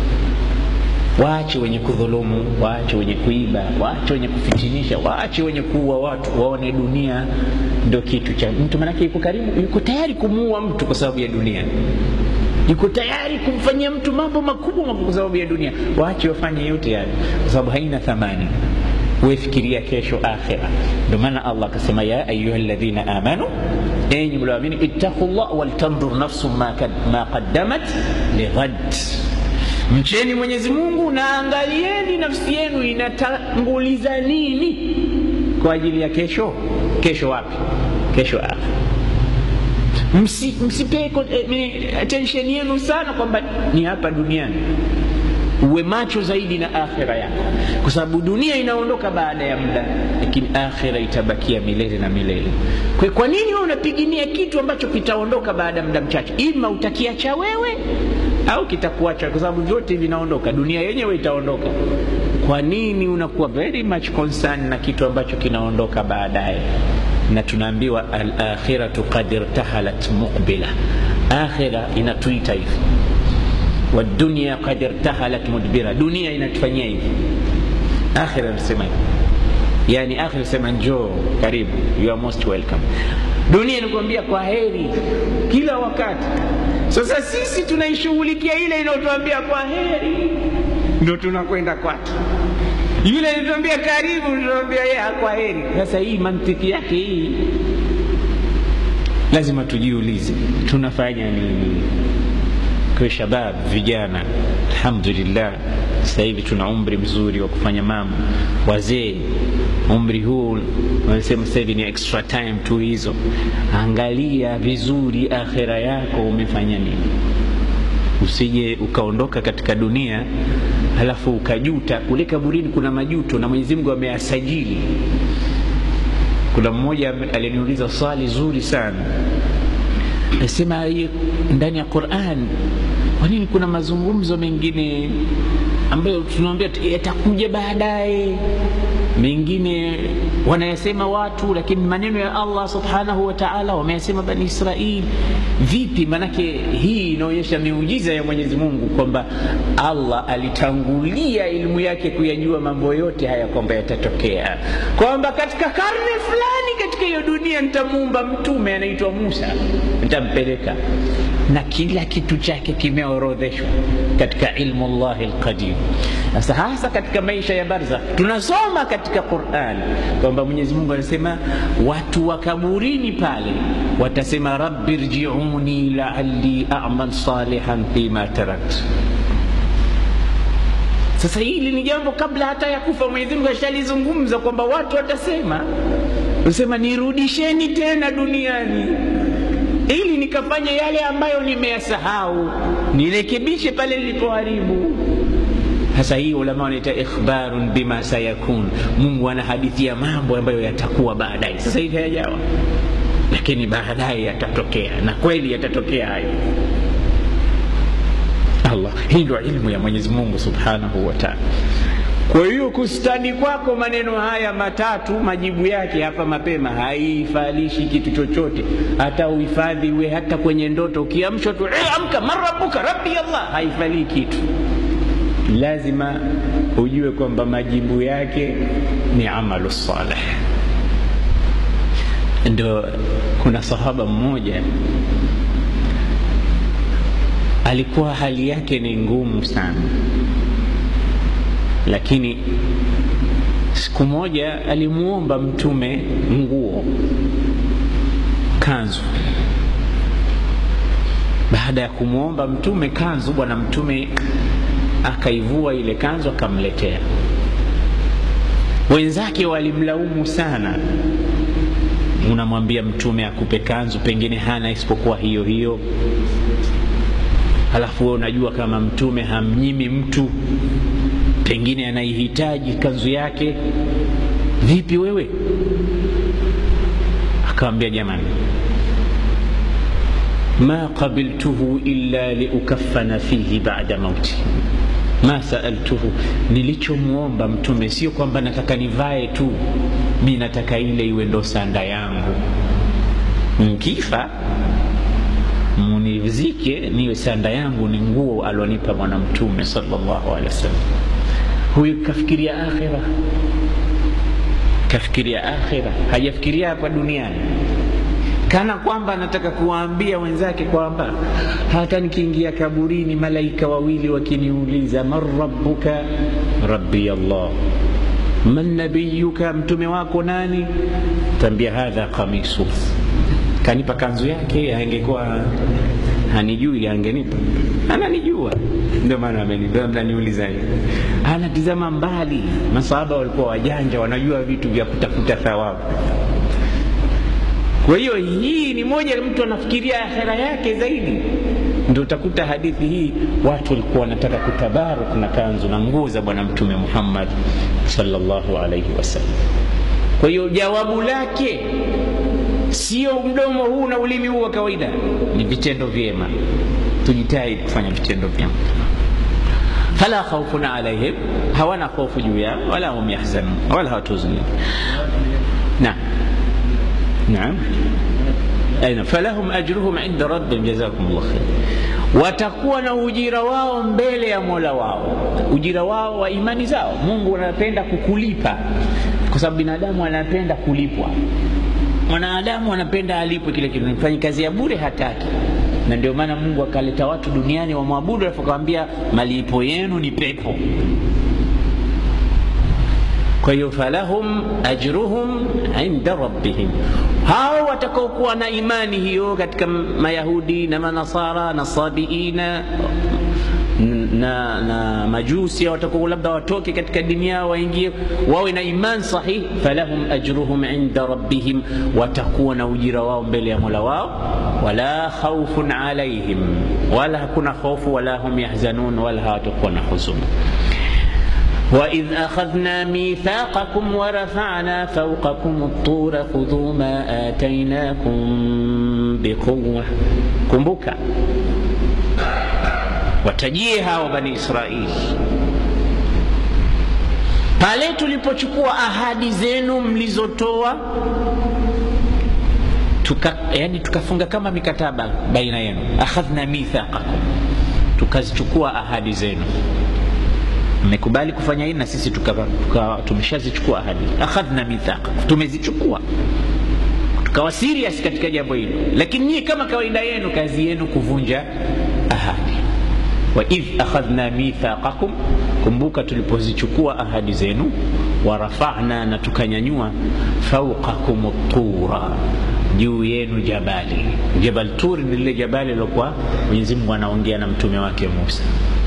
[SPEAKER 1] waache wenye kudhulumu waache wenye kuiba waache wenye kufitinisha waache wenye kuua watu waone dunia ndo kitu cha mtu manake yuko karibu yuko tayari kumuua mtu kwa sababu ya dunia yuko tayari kumfanyia mtu mambo makubwa makubwa kwa sababu ya dunia waache wafanye yote yale kwa sababu haina thamani wefikiria kesho akhira ndio maana allah akasema ya ayuha ladhina amanu enyi mlioamini ittaqu llah waltandur nafsu ma, ma qaddamat lighad mcheni mwenyezi mungu na angalieni nafsi yenu inatanguliza nini kwa ajili ya kesho kesho wapi kesho akhira Msi, msipee eh, attention yenu sana kwamba ni hapa duniani uwe macho zaidi na akhira yako kwa sababu dunia inaondoka baada ya muda lakini akhira itabakia milele na milele kwa, kwa nini wewe unapigania kitu ambacho kitaondoka baada ya muda mchache ima utakiacha wewe au kitakuacha kwa sababu vyote vinaondoka dunia yenyewe itaondoka kwa nini unakuwa very much concerned na kitu ambacho kinaondoka baadaye na tunaambiwa alakhiratu qad irtahalat muqbila akhira inatuita hivi wadunia qad irtahalat mudbira dunia inatufanyia hivi akhira nasema hivi yani akhira sema njoo karibu you are most welcome dunia inakuambia kwa heri kila wakati sasa sisi tunaishughulikia ile inayotuambia kwa heri ndo tunakwenda kwake yule alituambia karibu tunaambia yeye kwa heri sasa hii mantiki yake hii lazima tujiulize tunafanya nini kwa shabab vijana alhamdulillah sasa hivi tuna umri mzuri wa kufanya mambo wazee umri huu wanasema sasa hivi ni extra time tu hizo angalia vizuri akhira yako umefanya nini usije ukaondoka katika dunia halafu ukajuta kule kaburini kuna majuto na mwenyezi mungu ameyasajili kuna mmoja aliniuliza swali zuri sana nasema ndani ya quran kwa nini kuna mazungumzo mengine ambayo tunawambia yatakuja baadaye mengine wanayasema watu lakini maneno ya allah subhanahu wa taala wameyasema bani israil vipi manake hii inaonyesha miujiza ya mwenyezi mungu kwamba allah alitangulia elimu yake kuyajua mambo yote haya kwamba yatatokea kwamba katika karne fulani katika hiyo dunia nitamuumba mtume anaitwa musa nitampeleka na kila kitu chake kimeorodheshwa katika ilmu llahi lqadim sasa hasa katika maisha ya barza tunasoma katika quran kwamba mwenyezi mungu anasema watu wa kaburini pale watasema rabbi rjiuni laali amal salihan fima tarakt sasa hili ni jambo kabla hata ya kufa mwenyezi mungu ashalizungumza kwamba watu watasema sema nirudisheni tena duniani ili nikafanye yale ambayo nimeyasahau nirekebishe pale nilipoharibu sasa hii ulama wanaita ikhbarun bima sayakun mungu anahadithia mambo ambayo yatakuwa baadaye sasa hivi hayajawa lakini baadaye yatatokea na kweli yatatokea hayo allah hii ndio ilmu ya mwenyezi mungu subhanahu wa taala kwa hiyo kustani kwako maneno haya matatu majibu yake hapa mapema haifalishi kitu chochote hata uhifadhi we hata kwenye ndoto ukiamshwa tu e, amka marabuka rabbi allah haifalii kitu lazima ujue kwamba majibu yake ni amalu saleh ndo kuna sahaba mmoja alikuwa hali yake ni ngumu sana lakini siku moja alimuomba mtume nguo kanzu baada ya kumwomba mtume kanzu bwana mtume akaivua ile kanzu akamletea wenzake walimlaumu sana unamwambia mtume akupe kanzu pengine hana isipokuwa hiyo hiyo halafu wewe unajua kama mtume hamnyimi mtu pengine anaihitaji kanzu yake vipi wewe akawambia jamani ma qabiltuhu illa liukafana fihi bada mauti ma saaltuhu nilichomwomba mtume sio kwamba nataka nivae tu mi nataka ile iwe ndo sanda yangu nkifa munizike niwe sanda yangu ni nguo alionipa bwana mtume salllahu alehi wasallam huyu kafikiria akhira kafikiria akhira hajafikiria hapa duniani kana kwamba anataka kuwaambia wenzake kwamba hata nikiingia kaburini malaika wawili wakiniuliza man rabbuka rabbi allah man nabiyuka mtume wako nani tambia hadha qamisu kanipa kanzu yake angekuwa hanijui angenipa ananijua ndio maana amenipa mnaniuliza hivi anatizama mbali masahaba walikuwa wajanja wanajua vitu vya kutafuta thawabu kwa hiyo hii ni moja mtu anafikiria akhera yake zaidi ndio utakuta hadithi hii watu walikuwa wanataka kutabaruk na kanzu na nguo za bwana mtume muhammad salllahu alaihi wasallam kwa hiyo jawabu lake sio mdomo huu na ulimi huu wa kawaida ni vitendo vyema tujitahidi kufanya vitendo vyema fala khaufun alaihim hawana hofu juu yao wala hum yahzanun wala hawatuzuni naam naam aina falahum ajruhum inda rabbihim jazakum llah khair watakuwa na ujira wao mbele ya mola wao ujira wao wa imani zao mungu anapenda kukulipa kwa sababu binadamu anapenda kulipwa mwanadamu anapenda alipwe kile kitu mfanyi kazi ya bure hataki na ndio maana mungu akaleta watu duniani wamwabudu alafu akawambia malipo yenu ni pepo kwa hiyo falahum ajruhum inda rabbihim hao watakaokuwa na imani hiyo katika mayahudi na manasara na sabiina na, na majusi watakuwa labda watoke katika dini yao waingie wawe na iman sahih falahum ajruhum inda rabbihim watakuwa na ujira wao mbele ya mola wao wala khaufun alaihim wala hakuna hofu wala hum yahzanun wala hawatakuwa na huzuni وإذ أخذنا ميثاقكم ورفعنا فوقكم الطور خذوا ما آتيناكم بقوة كمبوكا watajie hao bani israili pale tulipochukua ahadi zenu mlizotoa tuka, yani tukafunga kama mikataba baina yenu akhadhna mithaqakum tukazichukua ahadi zenu mmekubali kufanya hili na sisi tuka, tuka, tumeshazichukua ahadi akhadhna mithaqa tumezichukua tukawa serious katika jambo hilo lakini nyie kama kawaida yenu kazi yenu kuvunja ahadi waidh akhadhna mithaqakum kumbuka tulipozichukua ahadi zenu warafana na tukanyanyua fauqakum tura juu yenu jabali jabal tur ni lile jabali lilokuwa mwenyezi mungu anaongea na mtume wake musa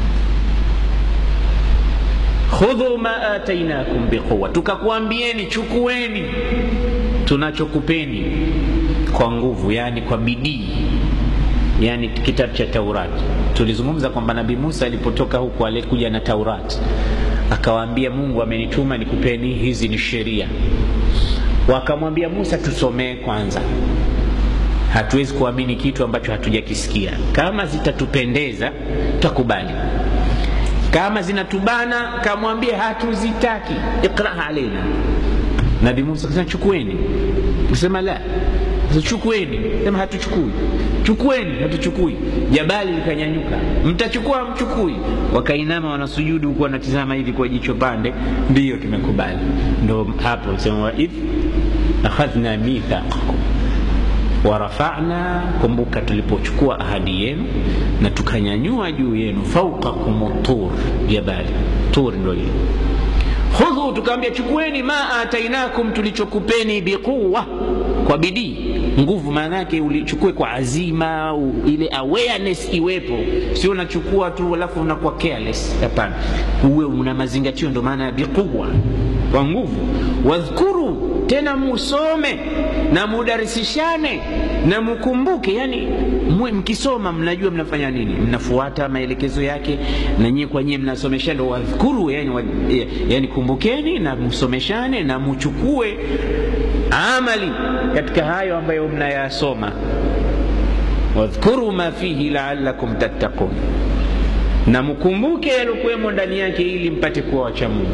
[SPEAKER 1] khudhu ma atainakum biquwa tukakuambieni chukueni tunachokupeni kwa nguvu yani kwa bidii yani kitabu cha taurati tulizungumza kwamba nabii musa alipotoka huku alikuja na taurati akawaambia mungu amenituma nikupeni hizi ni sheria wakamwambia musa tusomee kwanza hatuwezi kuamini kitu ambacho hatujakisikia kama zitatupendeza tutakubali kama zinatubana kamwambie hatuzitaki iqraha alaina nabii musa kasema chukueni kusema la chukueni sema hatuchukui chukueni hatuchukui jabali likanyanyuka mtachukua mchukui wakainama wanasujudu huku wanatizama hivi kwa jicho pande ndiyo tumekubali ndo hapo sema waidh akhadhna mithaqakum warafana kumbuka tulipochukua ahadi yenu na tukanyanyua juu yenu fauqakum tur jabali tur ndo hili khudhu tukaambia chukueni ma atainakum tulichokupeni biquwa kwa bidii nguvu maana yake ulichukue kwa azima u, ile awareness iwepo sio unachukua tu alafu unakuwa careless hapana uwe una mazingatio ndo maana ya biquwa kwa nguvu wadhkuru tena musome na mudarisishane na mkumbuke yani mwe mkisoma mnajua mnafanya nini mnafuata maelekezo yake na nyie kwa nyie mnasomeshana wadhkuru yani, wa, yani kumbukeni na msomeshane na mchukue amali katika hayo ambayo mnayasoma wadhkuru ma fihi laalakum tattaqun na mkumbuke yaliokuwemo ndani yake ili mpate kuwa wacha mungu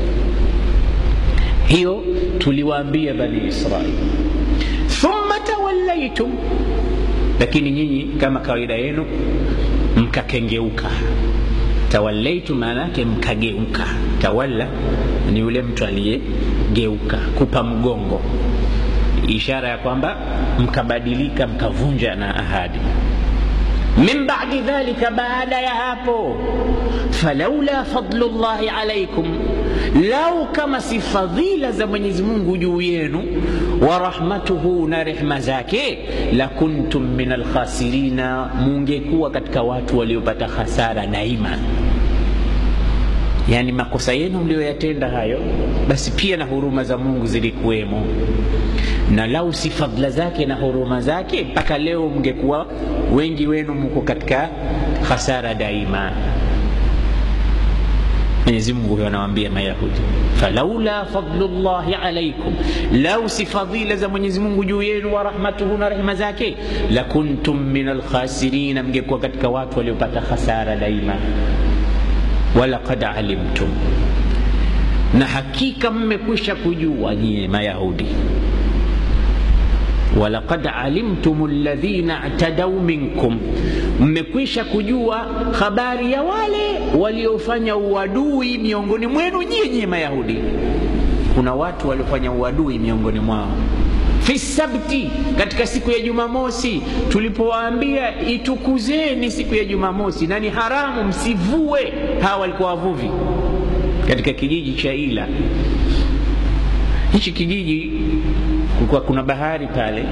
[SPEAKER 1] hiyo tuliwaambia bani israili thumma tawallaitum lakini nyinyi kama kawaida yenu mkakengeuka tawallaitu maana yake mkageuka tawalla ni yule mtu aliyegeuka kupa mgongo ishara ya kwamba mkabadilika mkavunja na ahadi min badi dhalika baada ya hapo falaula fadlu llahi alaikum lau kama si fadhila za mwenyezi mungu juu yenu wa rahmatuhu na rehma zake lakuntum min alkhasirina mungekuwa katika watu waliopata hasara daima yaani makosa yenu mliyoyatenda hayo basi pia na huruma za mungu zilikuwemo na lau si fadla zake na huruma zake mpaka leo mngekuwa wengi wenu mko katika hasara daima mwenyezi mungu huyo anawaambia mayahudi falaula fadlullahi alaikum lau si fadhila za mwenyezi mungu juu yenu wa rahmatuhu na rehma zake lakuntum min alkhasirina mngekuwa katika watu waliopata hasara daima walaqad alimtum na hakika mmekwisha kujua nyie mayahudi walaqad alimtum ladhina i'tadau minkum, mmekwisha kujua habari ya wale waliofanya uadui miongoni mwenu nyie nyie Mayahudi. Kuna watu waliofanya uadui miongoni mwao fi sabti, katika siku ya Jumamosi tulipowaambia itukuzeni siku ya Jumamosi na ni haramu msivue. Hawa walikuwa wavuvi katika kijiji cha Ila. Hichi kijiji kulikuwa kuna bahari pale.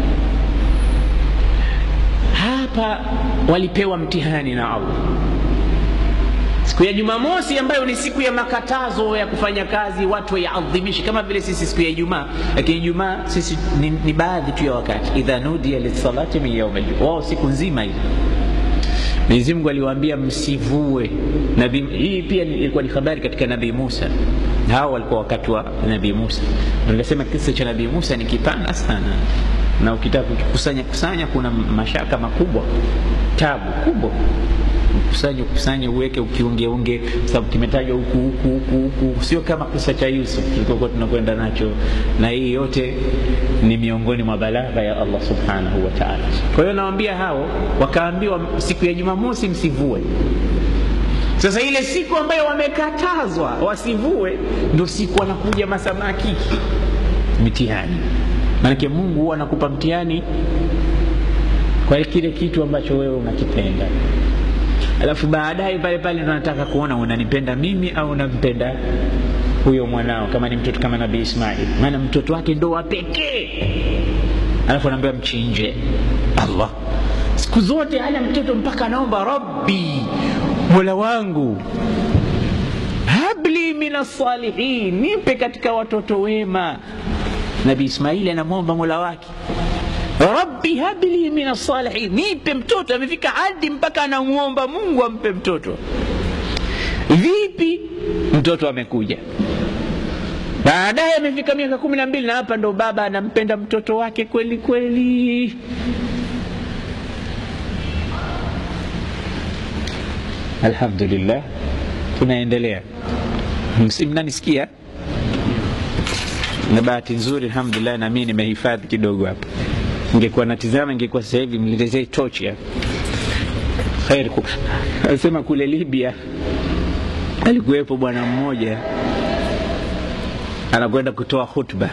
[SPEAKER 1] Hapa walipewa mtihani na Allah siku ya Jumamosi ambayo ni siku ya makatazo ya kufanya kazi, watu waiadhimishe kama vile sisi siku ya Ijumaa. Lakini Ijumaa sisi ni, ni baadhi tu ya wakati, idha nudiya lisalati min yaumil wao siku nzima hizo Mwenyezi Mungu aliwaambia msivue. Nabii hii pia ilikuwa ni habari katika Nabii Musa. Hao walikuwa wakati wa Nabii Musa. Nikasema kisa cha Nabii Musa ni kipana sana, na ukitaka kukusanya kusanya, kuna mashaka makubwa, tabu kubwa kusanye kusanye uweke ukiungeunge, sababu kimetajwa huku huku huku huku, sio kama kisa cha Yusuf tulikokuwa tunakwenda nacho, na hii yote ni miongoni mwa balagha ya Allah subhanahu wa ta'ala. Kwa hiyo nawaambia hao, wakaambiwa siku ya Jumamosi msivue. Sasa ile siku ambayo wamekatazwa wasivue, ndio siku wanakuja masamaki, mitihani. Maanake Mungu huwa anakupa mtihani kwa kile kitu ambacho wewe unakipenda alafu baadaye pale pale ndo nataka kuona unanipenda mimi au unampenda huyo mwanao, kama ni mtoto kama Nabii Ismail, maana mtoto wake ndo wa pekee, alafu anaambiwa mchinje. Allah siku zote hana mtoto mpaka anaomba rabbi, mola wangu habli min assalihin, nipe katika watoto wema. Nabii Ismaili anamwomba mola wake rabbi habli min assalihin, nipe mtoto. Amefika hadi mpaka anamwomba Mungu ampe mtoto. Vipi? Mtoto amekuja baadaye, amefika miaka kumi na mbili na hapa ndo baba anampenda mtoto wake kweli kweli. Alhamdulillah, tunaendelea. Mnanisikia? Na bahati nzuri, alhamdulillah, na mimi nimehifadhi kidogo hapa Ningekuwa natizama, ingekuwa sasa hivi mletezee tochi hapa. Khair, anasema kule Libya alikuwepo bwana mmoja anakwenda kutoa khutba.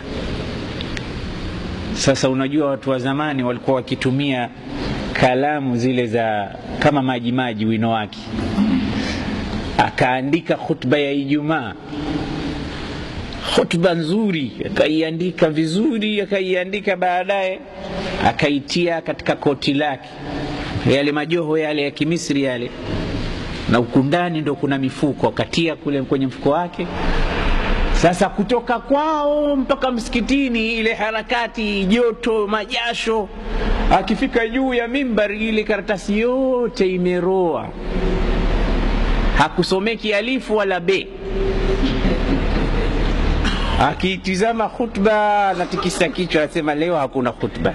[SPEAKER 1] Sasa unajua watu wa zamani walikuwa wakitumia kalamu zile za kama maji maji, wino wake, akaandika khutba ya Ijumaa hotuba nzuri, akaiandika vizuri, akaiandika baadaye akaitia katika koti lake, yale majoho yale ya Kimisri yale, na huku ndani ndo kuna mifuko, akatia kule kwenye mfuko wake. Sasa kutoka kwao mpaka msikitini, ile harakati, joto, majasho, akifika juu ya mimbari, ile karatasi yote imeroa, hakusomeki alifu wala be. Akiitizama khutba natikisa kichwa, anasema leo hakuna khutba.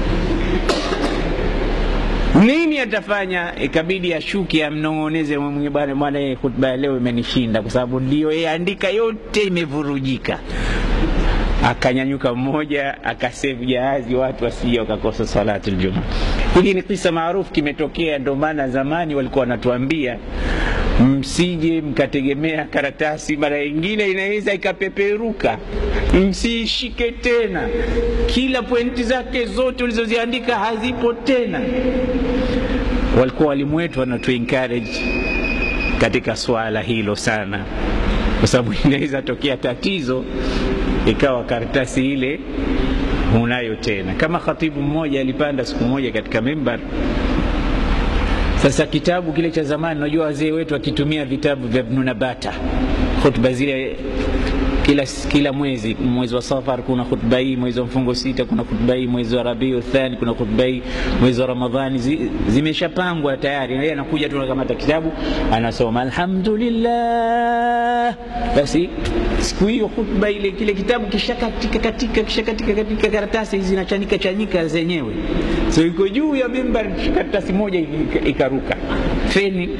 [SPEAKER 1] Nini atafanya? Ikabidi ashuke amnong'oneze mwenye bwana, bwana, khutba ya leo imenishinda, kwa sababu ndio yeye andika yote imevurujika. Akanyanyuka mmoja akasevu jahazi, watu wasije wakakosa salatu ljuma. Hiki ni kisa maarufu, kimetokea. Ndio maana zamani walikuwa wanatuambia msije mkategemea karatasi, mara nyingine inaweza ikapeperuka, msiishike tena. Kila pointi zake zote ulizoziandika hazipo tena. Walikuwa walimu wetu wanatu encourage katika swala hilo sana, kwa sababu inaweza tokea tatizo ikawa karatasi ile hunayo tena. Kama khatibu mmoja alipanda siku moja katika mimbar sasa kitabu kile cha zamani, unajua wazee wetu wakitumia vitabu vya Ibn Nabata, khutba zile kila, kila mwezi, mwezi wa Safar kuna khutba hii, mwezi wa mfungo sita kuna khutba hii, mwezi wa Rabiu Thani kuna khutba hii, mwezi wa Ramadhani zi, zimeshapangwa tayari. Yeye anakuja tu anakamata kitabu anasoma alhamdulillah. Basi siku hiyo khutba ile, kile kitabu kishakatika katika kishakatika katika karatasi hizi zinachanika chanika zenyewe, so iko juu ya mimbar, karatasi moja ikaruka feni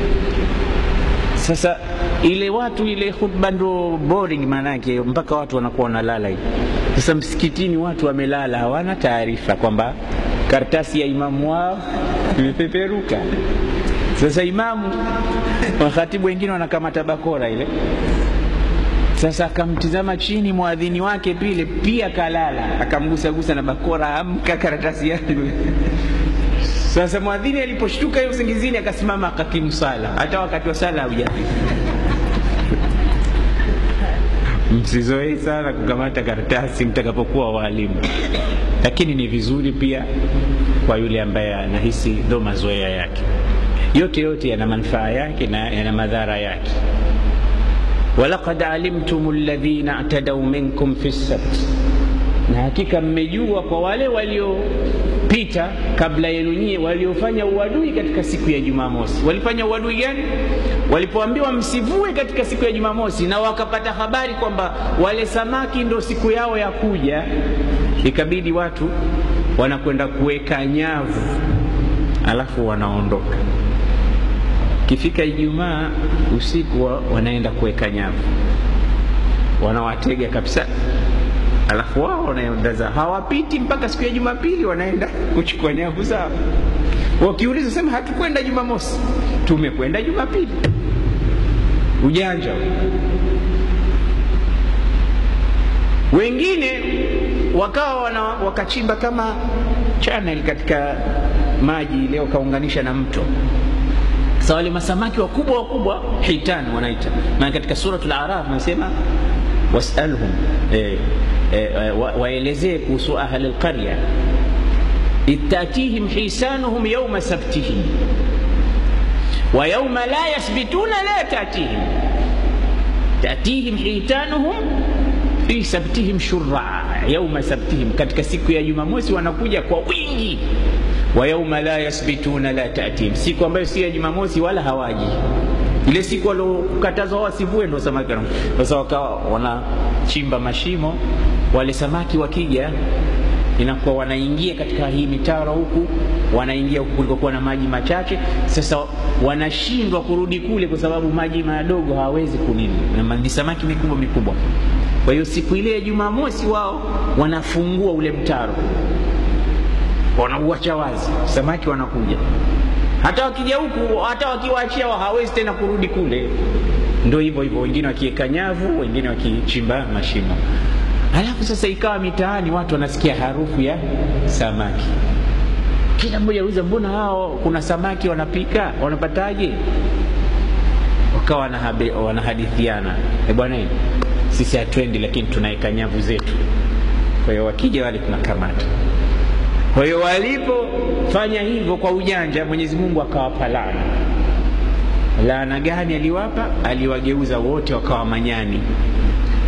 [SPEAKER 1] sasa ile watu ile khutba ndo boring, maanake mpaka watu wanakuwa wanalala hivi. Sasa msikitini watu wamelala, hawana taarifa kwamba karatasi ya imamu wao imepeperuka. Sasa imamu, makhatibu wengine wanakamata bakora ile. Sasa akamtizama chini mwadhini wake pile pia kalala, akamgusagusa na bakora, amka, karatasi yangu sasa mwadhini aliposhtuka hiyo usingizini, akasimama akakimu sala, hata wakati wa sala haujafika. Msizoei sana kukamata karatasi mtakapokuwa waalimu, lakini ni vizuri pia kwa yule ambaye anahisi ndo mazoea yake. Yote yote yana manufaa yake na yana madhara yake. walaqad alimtum alladhina atadau minkum fi sabt, na hakika mmejua kwa wale waliopita kabla yenu nyie, waliofanya uadui katika siku ya Jumamosi. Walifanya uadui gani? Walipoambiwa msivue katika siku ya Jumamosi na wakapata habari kwamba wale samaki ndo siku yao ya kuja, ikabidi watu wanakwenda kuweka nyavu, alafu wanaondoka. Kifika Ijumaa usiku wa, wanaenda kuweka nyavu, wanawatega kabisa alafu wao wanaenda zao, hawapiti mpaka siku ya Jumapili, wanaenda kuchukua nyavu zao. Wakiuliza sema hatukwenda Jumamosi, tumekwenda Jumapili. Ujanja wengine wakawa wana, wakachimba kama channel katika maji ile, wakaunganisha na mto. Sasa wale masamaki wakubwa wakubwa, hitan wanaita, maana katika suratul Araf nasema wasalhum eh, eh, wa, waelezee kuhusu ahli alqarya idh tatihim hisanuhum yauma sabtihim wa yauma la yasbituna la tatihim tatihim hitanuhum fi sabtihim shurraa yauma sabtihim, katika siku ya Jumamosi wanakuja kwa wingi. Wa yauma la yasbituna la tatihim, siku ambayo si ya Jumamosi wala hawaji ile siku waliokatazwa wasivue ndo samaki. Sasa wakawa wanachimba mashimo, wale samaki wakija, inakuwa wanaingia katika hii mitaro huku, wanaingia huku kulikokuwa na maji machache. Sasa wanashindwa kurudi kule kwa sababu maji madogo hawawezi kunini, ni samaki mikubwa mikubwa. Kwa hiyo siku ile ya Jumamosi wao wanafungua ule mtaro, wanauacha wazi, samaki wanakuja hata wakija huku, hata wakiwaachia hawezi tena kurudi kule. Ndio hivyo hivyo, wengine wakiweka nyavu, wengine wakichimba mashimo. Halafu sasa ikawa mitaani watu wanasikia harufu ya samaki, kila mmoja auliza, mbona hao kuna samaki wanapika, wanapataje? Wakawa wanahadithiana, e bwana, sisi hatwendi, lakini tunaweka nyavu zetu. Kwa hiyo wakija wale tunakamata kwa hiyo walipofanya hivyo kwa ujanja, Mwenyezi Mungu akawapa laana. Laana gani aliwapa? Aliwageuza wote wakawa manyani.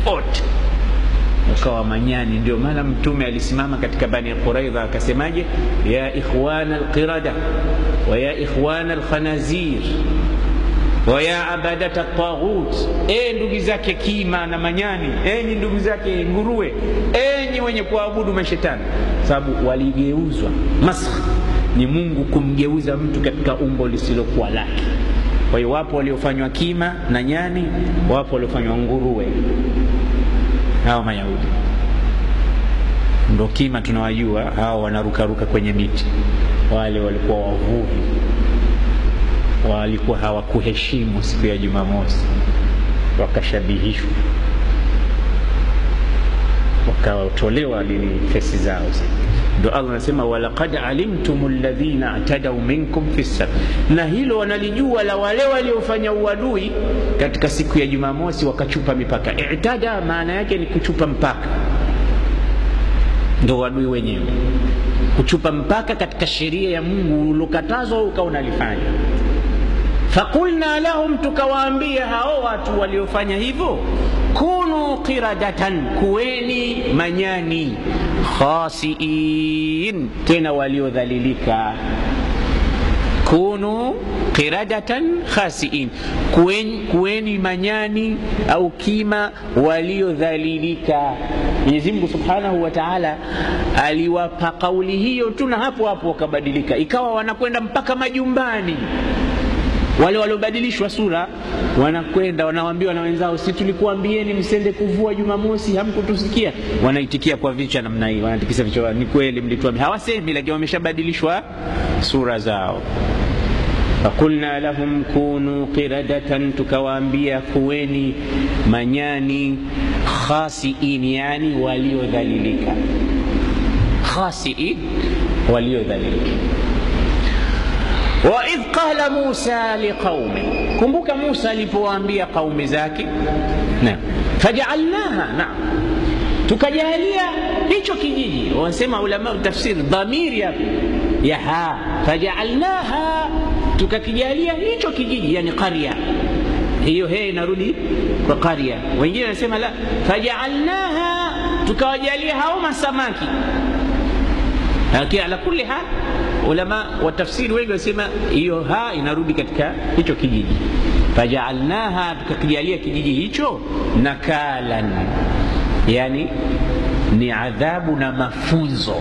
[SPEAKER 1] wote wakawa manyani. Ndio maana Mtume alisimama katika Bani Quraidha akasemaje, ya ikhwana alqirada wa ya ikhwana alkhanazir wa ya abadata taghut, e ndugu zake kima na manyani, enyi ndugu zake nguruwe, enyi wenye kuabudu mashetani. Sababu waligeuzwa. Masakh ni Mungu kumgeuza mtu katika umbo lisilokuwa lake. Kwa hiyo wapo waliofanywa kima na nyani, wapo waliofanywa nguruwe. Hawa Mayahudi ndo kima tunawajua, hawa wanarukaruka kwenye miti. Wale walikuwa wavuvi, walikuwa hawakuheshimu siku ya Jumamosi, wakashabihishwa, wakatolewa lini fesi zao zi ndo Allah anasema walaqad alimtum alladhina atadau minkum fi sabt, na hilo wanalijua la wale waliofanya uadui katika siku ya Jumamosi wakachupa mipaka. Itada maana yake ni kuchupa mpaka, ndo uadui wenyewe, kuchupa mpaka katika sheria ya Mungu ulokatazwa ukawa unalifanya. Fakulna lahum, tukawaambia hao watu waliofanya hivyo, kunu qiradatan, kuweni manyani, khasiin, tena waliodhalilika. Kunu qiradatan khasiin, kuweni, kuweni manyani au kima waliodhalilika. Mwenyezi Mungu Subhanahu wa Ta'ala aliwapa kauli hiyo tu, na hapo hapo wakabadilika, ikawa wanakwenda mpaka majumbani wale waliobadilishwa sura wanakwenda wanawambiwa na wenzao, si tulikuambieni msende kuvua Jumamosi, hamkutusikia? Wanaitikia kwa vichwa namna hii, wanatikisa vichwa, ni kweli mlituambia. Hawasemi, lakini wameshabadilishwa sura zao. Fakulna lahum kunu qiradatan, tukawaambia kuweni manyani, khasiin, yani waliodhalilika. Khasiin, waliodhalilika waidh qala Musa liqaumi, kumbuka Musa alipowaambia qaumi zake, naam, fajaalnaha, naam, tukajalia hicho kijiji. Wanasema ulama tafsiri dhamiri hapa ya ha, fajaalnaha, tukakijalia hicho kijiji, yani qarya hiyo, he inarudi kwa qarya. Wengine wanasema la, fajaalnaha, tukawajalia hao masamaki. Lakini ala kulli hal ulama wa tafsiri wengi wasema hiyo ha inarudi katika hicho kijiji. Fajaalnaha, tukakijalia kijiji hicho nakalan, yani ni adhabu na mafunzo,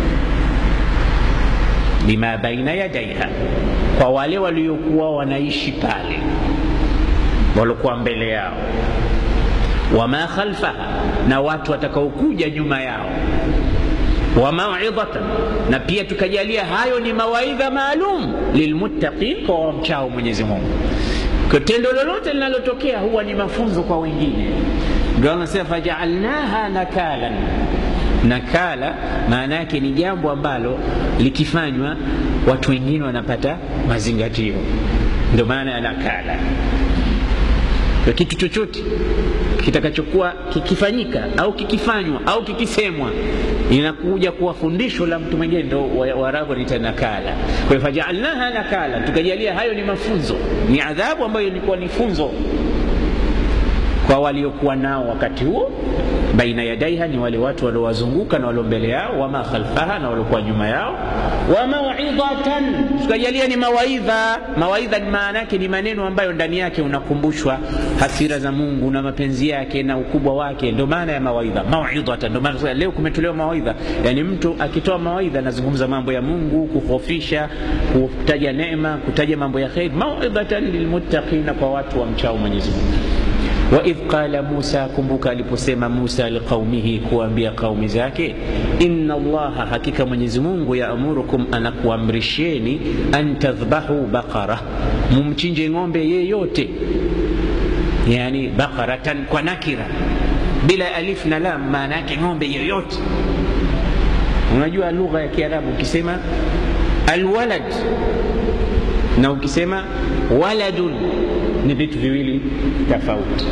[SPEAKER 1] lima baina yadaiha, kwa wale waliokuwa wanaishi pale, waliokuwa mbele yao, wama khalfaha, na watu watakaokuja nyuma yao wa mauidhatan, na pia tukajalia hayo ni mawaidha maalum lilmuttaqin, kwa wamchao Mwenyezi Mungu. Kwa tendo lolote linalotokea huwa ni mafunzo kwa wengine. Ndio anasema fajaalnaha nakalan. Nakala maana yake ni jambo ambalo likifanywa watu wengine wanapata mazingatio, ndio maana ya nakala. Kwa kitu chochote kitakachokuwa kikifanyika au kikifanywa au kikisemwa inakuja kuwa fundisho la mtu mwingine, ndo Waarabu wanaita nakala. Kwa hiyo fajaalnaha nakala, tukajalia hayo ni mafunzo, ni adhabu ambayo ilikuwa ni funzo kwa waliokuwa nao wakati huo. Baina yadaiha ni wale watu waliowazunguka na walio mbele yao, wama khalfaha na waliokuwa nyuma yao, wa mauidhatan, tukajalia ni mawaidha. Mawaidha ni maana yake ni maneno ambayo ndani yake unakumbushwa hasira za Mungu na mapenzi yake na ukubwa wake, ndio maana ya mawaidha. Mauidhatan, ndio maana leo kumetolewa mawaidha, yani mtu akitoa mawaidha anazungumza mambo ya Mungu, kuhofisha, kutaja neema, kutaja mambo ya kheri. Mauidhatan lilmuttaqina, kwa watu wa mchao Mwenyezi Mungu. Waidh qala Musa, kumbuka aliposema Musa liqaumihi, kuambia qaumi zake, inna Allaha, hakika Mwenyezi Mungu, yaamurukum, anakuamrisheni an tadhbahu baqara, mumchinje ng'ombe yeyote, yani baqaratan kwa nakira bila alif na lam, maana yake ng'ombe yoyote. Unajua lugha ya Kiarabu ukisema alwalad na ukisema waladun ni vitu viwili tofauti.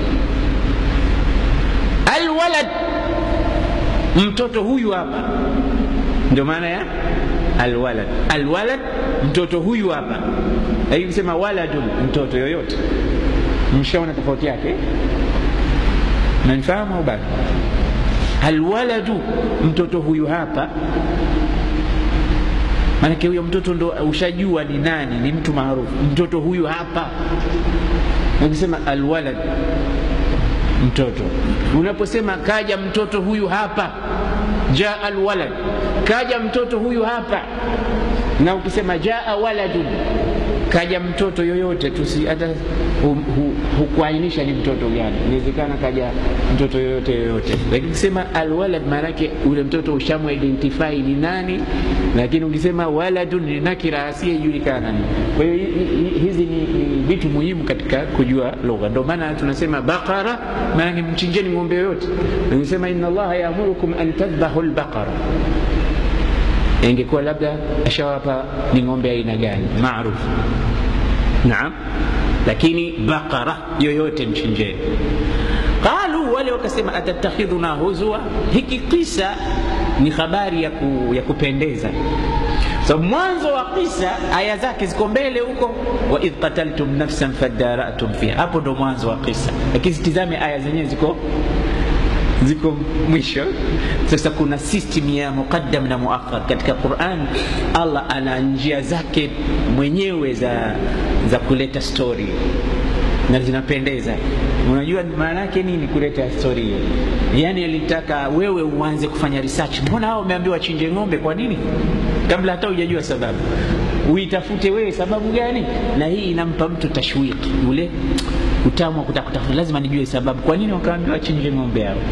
[SPEAKER 1] Alwalad, mtoto huyu hapa, ndio maana ya alwalad. Alwalad, mtoto huyu hapa. Lakini kusema waladun, mtoto yoyote, mshaona tofauti yake. nanifahamu au bado alwaladu mtoto huyu hapa maanake huyo mtoto ndo ushajua ni nani ni mtu maarufu mtoto huyu hapa ukisema alwalad mtoto unaposema kaja mtoto huyu hapa jaa alwalad kaja mtoto huyu hapa na ukisema jaa waladun kaja mtoto yoyote tusi hata hukuainisha ni mtoto gani inawezekana kaja mtoto yoyote yoyote lakini ukisema alwalad maanake ule mtoto ushamuidentify ni nani lakini ukisema waladun ni nakira asiyejulikana ni kwa hiyo hizi ni, ni vitu muhimu katika kujua lugha ndio maana tunasema baqara maanake mchinjeni ng'ombe yoyote ukisema inna allaha yaamurukum an tadhbahu lbaqara ingekuwa labda ashawapa ni ng'ombe aina gani maarufu naam lakini baqara yoyote mchinjeni qalu wale wakasema atatakhidhuna huzwa hiki kisa ni habari ya, ku, ya kupendeza so mwanzo wa kisa aya zake ziko mbele huko waidh qataltum nafsan fadaratum fiha hapo ndo mwanzo wa kisa lakini zitizame aya zenyewe ziko ziko mwisho sasa kuna system ya muqaddam na muakhar katika quran allah ana njia zake mwenyewe za za kuleta story na zinapendeza unajua maana yake nini kuleta story hiyo yaani alitaka wewe uanze kufanya research mbona hao umeambiwa chinje ng'ombe kwa nini kabla hata hujajua sababu uitafute wewe sababu gani na hii inampa mtu tashwiki ule utamu wa kutaka kutafuta lazima nijue sababu kwa nini wakaambiwa chinje ng'ombe hao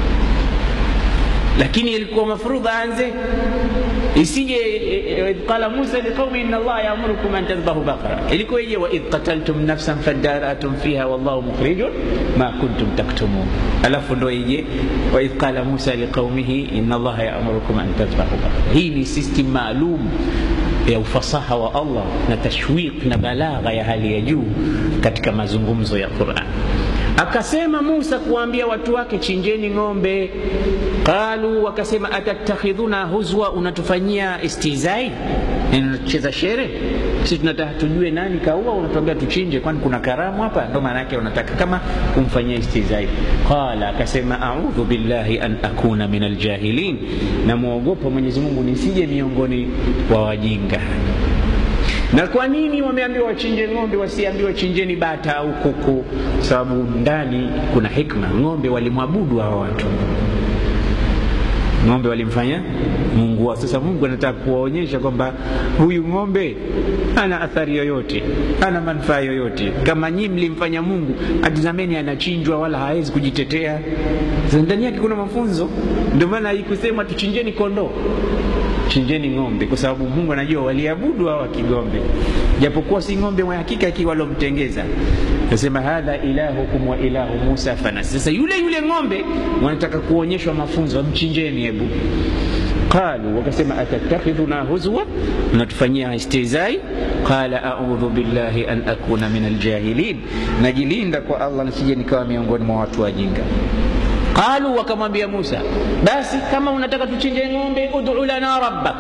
[SPEAKER 1] lakini ilikuwa mafrudha aanze isije idh qala musa liqaumi inna allaha yaamurukum an tadhbahu baqara ilikuwa ije waidh qataltum nafsan fadaratum fiha wallahu mukhrijun ma kuntum taktumun alafu ndo ije waidh qala musa liqaumihi inna allaha yaamurukum an tadhbahu baqara hii ni system maalum ya ufasaha wa allah na tashwiq na balagha ya hali ya juu katika mazungumzo ya quran akasema musa kuwaambia watu wake chinjeni ng'ombe qalu wakasema atatakhidhuna huzwa unatufanyia istizai unacheza shere sisi tunataka tujue nani kaua unatuambia tuchinje kwani kuna karamu hapa ndo maana yake unataka kama kumfanyia istizai qala akasema audhu billahi an akuna min aljahilin namwogopa mwenyezi mungu nisije miongoni wa wajinga na kwa nini wameambiwa wachinje ng'ombe wasiambiwa chinjeni bata au kuku sababu ndani kuna hikma ng'ombe walimwabudu hawa watu ng'ombe walimfanya mungu wao sasa mungu anataka kuwaonyesha kwamba huyu ng'ombe hana athari yoyote hana manufaa yoyote kama nyii mlimfanya mungu atizameni anachinjwa wala hawezi kujitetea ndani yake kuna mafunzo ndio maana haikusema tuchinjeni kondoo chinjeni ng'ombe kwa sababu mungu anajua waliabudu hawa kigombe japokuwa si ng'ombe mwa hakika akiwa walomtengeza nasema hadha ilahukum wa ilahu musa fanas sasa yule yule ng'ombe wanataka kuonyeshwa mafunzo mchinjeni hebu qalu wakasema atatakhidhuna huzwa mnatufanyia istizai qala audhu billahi an akuna min aljahilin najilinda kwa allah nisije nikawa miongoni mwa watu wajinga qalu wakamwambia musa basi kama unataka tuchinje ng'ombe udu lana rabbak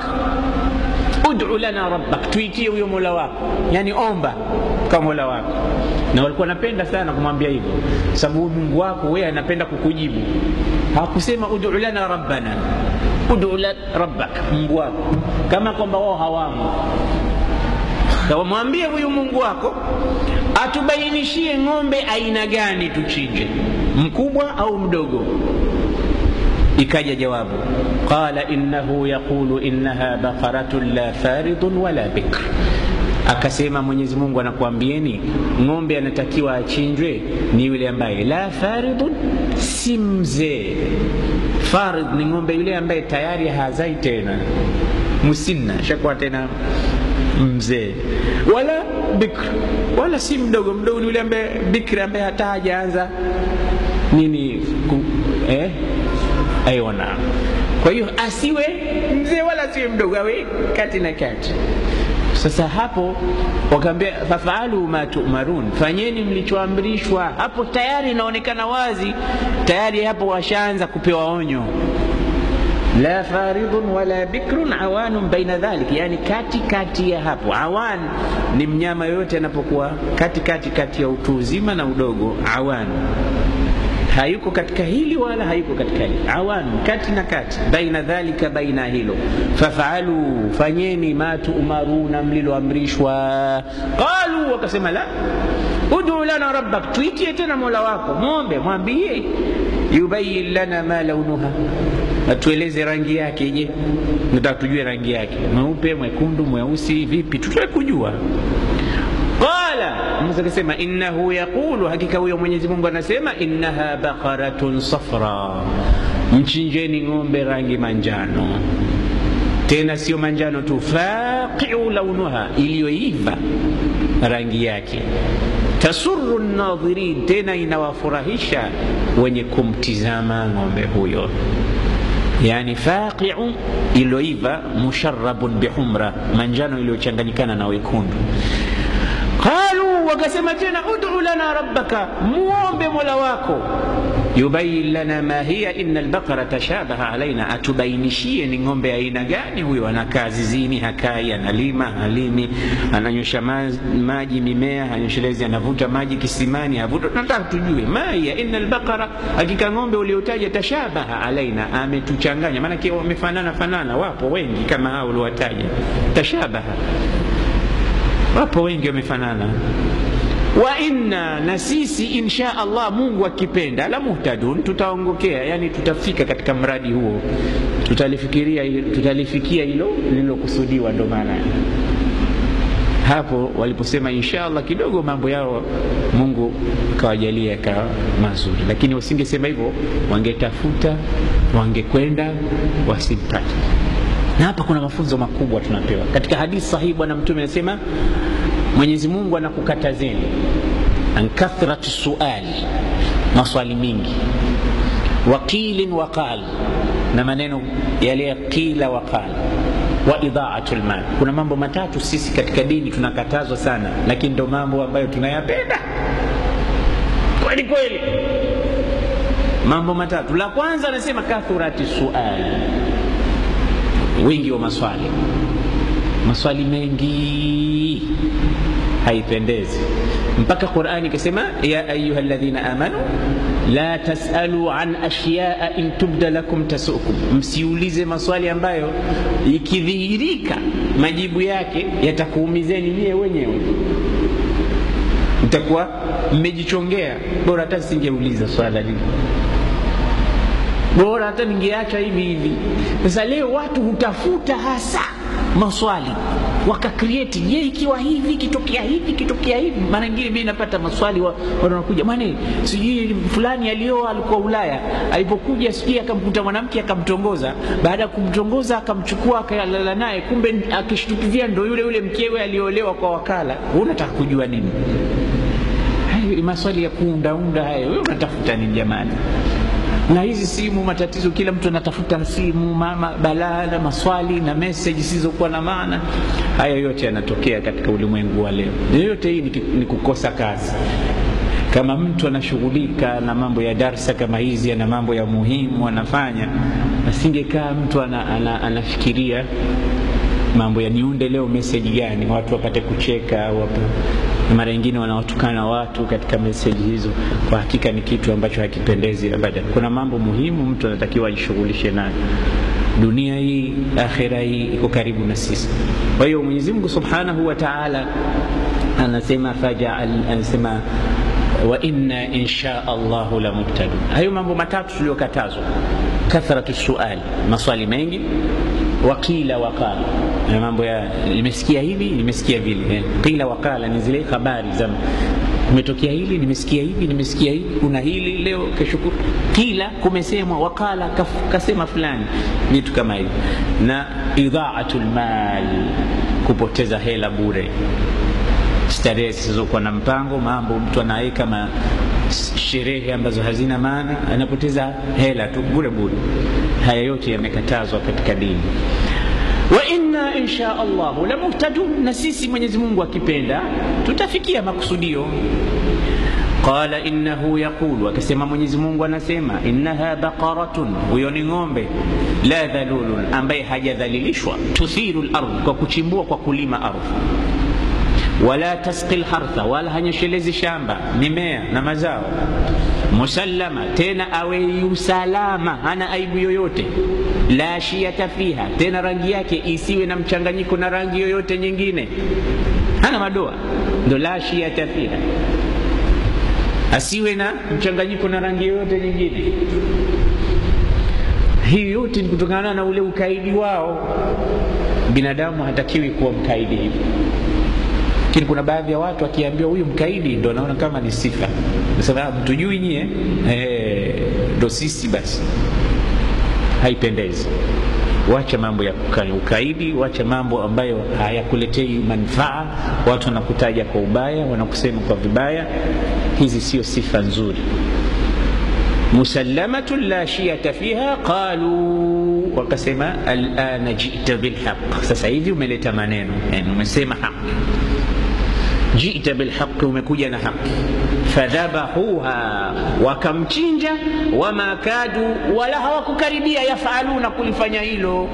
[SPEAKER 1] udu lana rabbak tuitie huyo mola wako yani omba kwa mola wako na walikuwa napenda sana kumwambia hivyo sababu mungu wako wewe anapenda kukujibu hakusema udu lana rabbana udu la rabbak mungu wako kama kwamba wao hawamo kamwambie huyu mungu wako atubainishie ng'ombe aina gani tuchinje mkubwa au mdogo ikaja jawabu qala innahu yaqulu innaha baqaratun la faridun wala bikr akasema mwenyezi mungu anakuambieni ng'ombe anatakiwa achinjwe ni yule ambaye la faridun si mzee farid ni ng'ombe yule ambaye tayari hazai tena musinna shakuwa tena mzee wala bikr wala si mdogo mdogo ni yule ambaye bikri ambaye hata hajaanza nini ku, eh? aiona kwa hiyo asiwe mzee wala asiwe mdogo awe kati na kati sasa hapo wakaambia fafaalu ma tumarun fanyeni mlichoamrishwa hapo tayari inaonekana wazi tayari hapo washaanza kupewa onyo la faridun wala bikrun awanun baina dhalik yani kati kati ya hapo awan ni mnyama yoyote anapokuwa kati kati kati ya utu uzima na udogo awan hayuko katika hili wala hayuko katika hili awan kati na kati baina dhalika baina hilo fafalu fanyeni ma tuumaruna mliloamrishwa qalu wakasema la udu lana rabbak tuitie tena mola wako mwombe mwambie yubayin lana ma launuha atueleze rangi yake je nataka tujue rangi yake mweupe mwekundu mweusi vipi tutake kujua qala musa akasema innahu yaqulu hakika huyo mwenyezi mungu anasema innaha baqaratun safra mchinjeni ng'ombe rangi manjano tena sio manjano tu faqiu launuha iliyoiva rangi yake tasuru nadhirin tena inawafurahisha wenye kumtizama ng'ombe huyo yani faqiu iliyoiva musharabun bihumra manjano iliyochanganyikana na wekundu qalu wakasema tena udu lana rabbaka muombe mola wako yubayin lana ma hiya ina albaqara tashabaha alaina atubainishie ni ng'ombe aina gani huyo anakaa zizini hakai analima halimi ananyosha maji mimea hanyoshelezi anavuta maji kisimani havuta nataka tujue ma hiya ina albaqara hakika ng'ombe uliotaja tashabaha alaina ametuchanganya maanake wamefanana fanana wapo wengi kama hao uliowataja tashabaha wapo wengi wamefanana wa inna na sisi insha allah mungu akipenda la muhtadun tutaongokea yani tutafika katika mradi huo tutalifikiria tutalifikia hilo lililokusudiwa ndo maana hapo waliposema insha allah kidogo mambo yao mungu kawajalia yakawa mazuri lakini wasingesema hivyo wangetafuta wangekwenda wasimpate na hapa kuna mafunzo makubwa tunapewa katika hadithi sahihi bwana mtume anasema mwenyezi mungu anakukatazeni an kathrati suali maswali mingi waqilin waqal na maneno yale qila waqal wa idhaatu lmal kuna mambo matatu sisi katika dini tunakatazwa sana lakini ndo mambo ambayo tunayapenda kweli kweli mambo matatu la kwanza anasema kathurati sual wingi wa maswali maswali mengi haipendezi mpaka qurani ikasema ya ayuha ladhina amanu la tasalu an ashyaa in tubda lakum tasukum msiulize maswali ambayo ikidhihirika majibu yake yatakuumizeni nyie wenyewe mtakuwa mmejichongea bora hata singeuliza swala lile bora hata ningeacha hivi hivi sasa leo watu hutafuta hasa maswali wakakrieti je ikiwa hivi ikitokea hivi ikitokea hivi mara ingine mi napata maswali wanakuja wa mane sijui fulani alioa alikuwa ulaya alipokuja sijui akamkuta mwanamke akamtongoza baada ya kumtongoza akamchukua akalala naye kumbe akishtukizia ndo yule yule mkewe aliolewa kwa wakala unataka kujua nini hayo maswali ya kuundaunda hayo we unatafuta nini jamani na hizi simu matatizo kila mtu anatafuta simu mama balaa na maswali na meseji zisizokuwa na maana haya yote yanatokea katika ulimwengu wa leo yoyote hii ni, ni kukosa kazi kama mtu anashughulika na mambo ya darsa kama hizi ana mambo ya muhimu anafanya asingekaa mtu ana, ana, anafikiria mambo ya niunde leo meseji gani watu wapate kucheka wapa na mara nyingine wanawatukana watu katika meseji hizo kwa hakika ni kitu ambacho hakipendezi abadan kuna mambo muhimu mtu anatakiwa ajishughulishe nayo dunia hii akhira hii iko karibu na sisi kwa hiyo mwenyezi mungu subhanahu wa taala anasema fajaal anasema wa inna insha allahu la muhtadun hayo mambo matatu tuliyokatazwa kathratu suali maswali mengi wakila wakala na mambo ya nimesikia hivi nimesikia vile qila wakala ni zile habari za kumetokea hili nimesikia hivi nimesikia hivi kuna hili leo kesho kila kumesemwa wakala kaf, kasema fulani vitu kama hivi na idhaatu lmal kupoteza hela bure starehe zisizokuwa na mpango mambo mtu anaweka ma sherehe ambazo hazina maana anapoteza hela tu bure bure haya yote yamekatazwa katika dini wa inna insha allahu la muhtadun na sisi mwenyezi mungu akipenda tutafikia makusudio qala innahu yaqulu akasema mwenyezi mungu anasema innaha baqaratun huyo ni ng'ombe la dhalulun ambaye hajadhalilishwa tuthiru lardh kwa kuchimbua kwa kulima ardhi wala tasqi lhartha wala hanyeshelezi shamba mimea na mazao musallama tena awe usalama hana aibu yoyote la shiata fiha tena rangi yake isiwe na mchanganyiko na rangi yoyote nyingine hana madoa ndo la shiata fiha asiwe na mchanganyiko na rangi yoyote nyingine hii yote ni kutokana na ule ukaidi wao binadamu hatakiwi kuwa mkaidi hivi lakini kuna baadhi ya watu akiambiwa huyu mkaidi ndo naona kama ni sifa sasa mtujui nyie ndo sisi basi haipendezi wacha mambo ya ukaidi wacha mambo ambayo hayakuletei manufaa watu wanakutaja kwa ubaya wanakusema kwa vibaya hizi sio sifa nzuri musallamatun la shiyata fiha qalu wakasema alana jita bilhaq sasa hivi umeleta maneno yani umesema haqi jita bilhaqi umekuja na haqi fadhabahuha wakamchinja wama kadu wala hawakukaribia yafaluna kulifanya hilo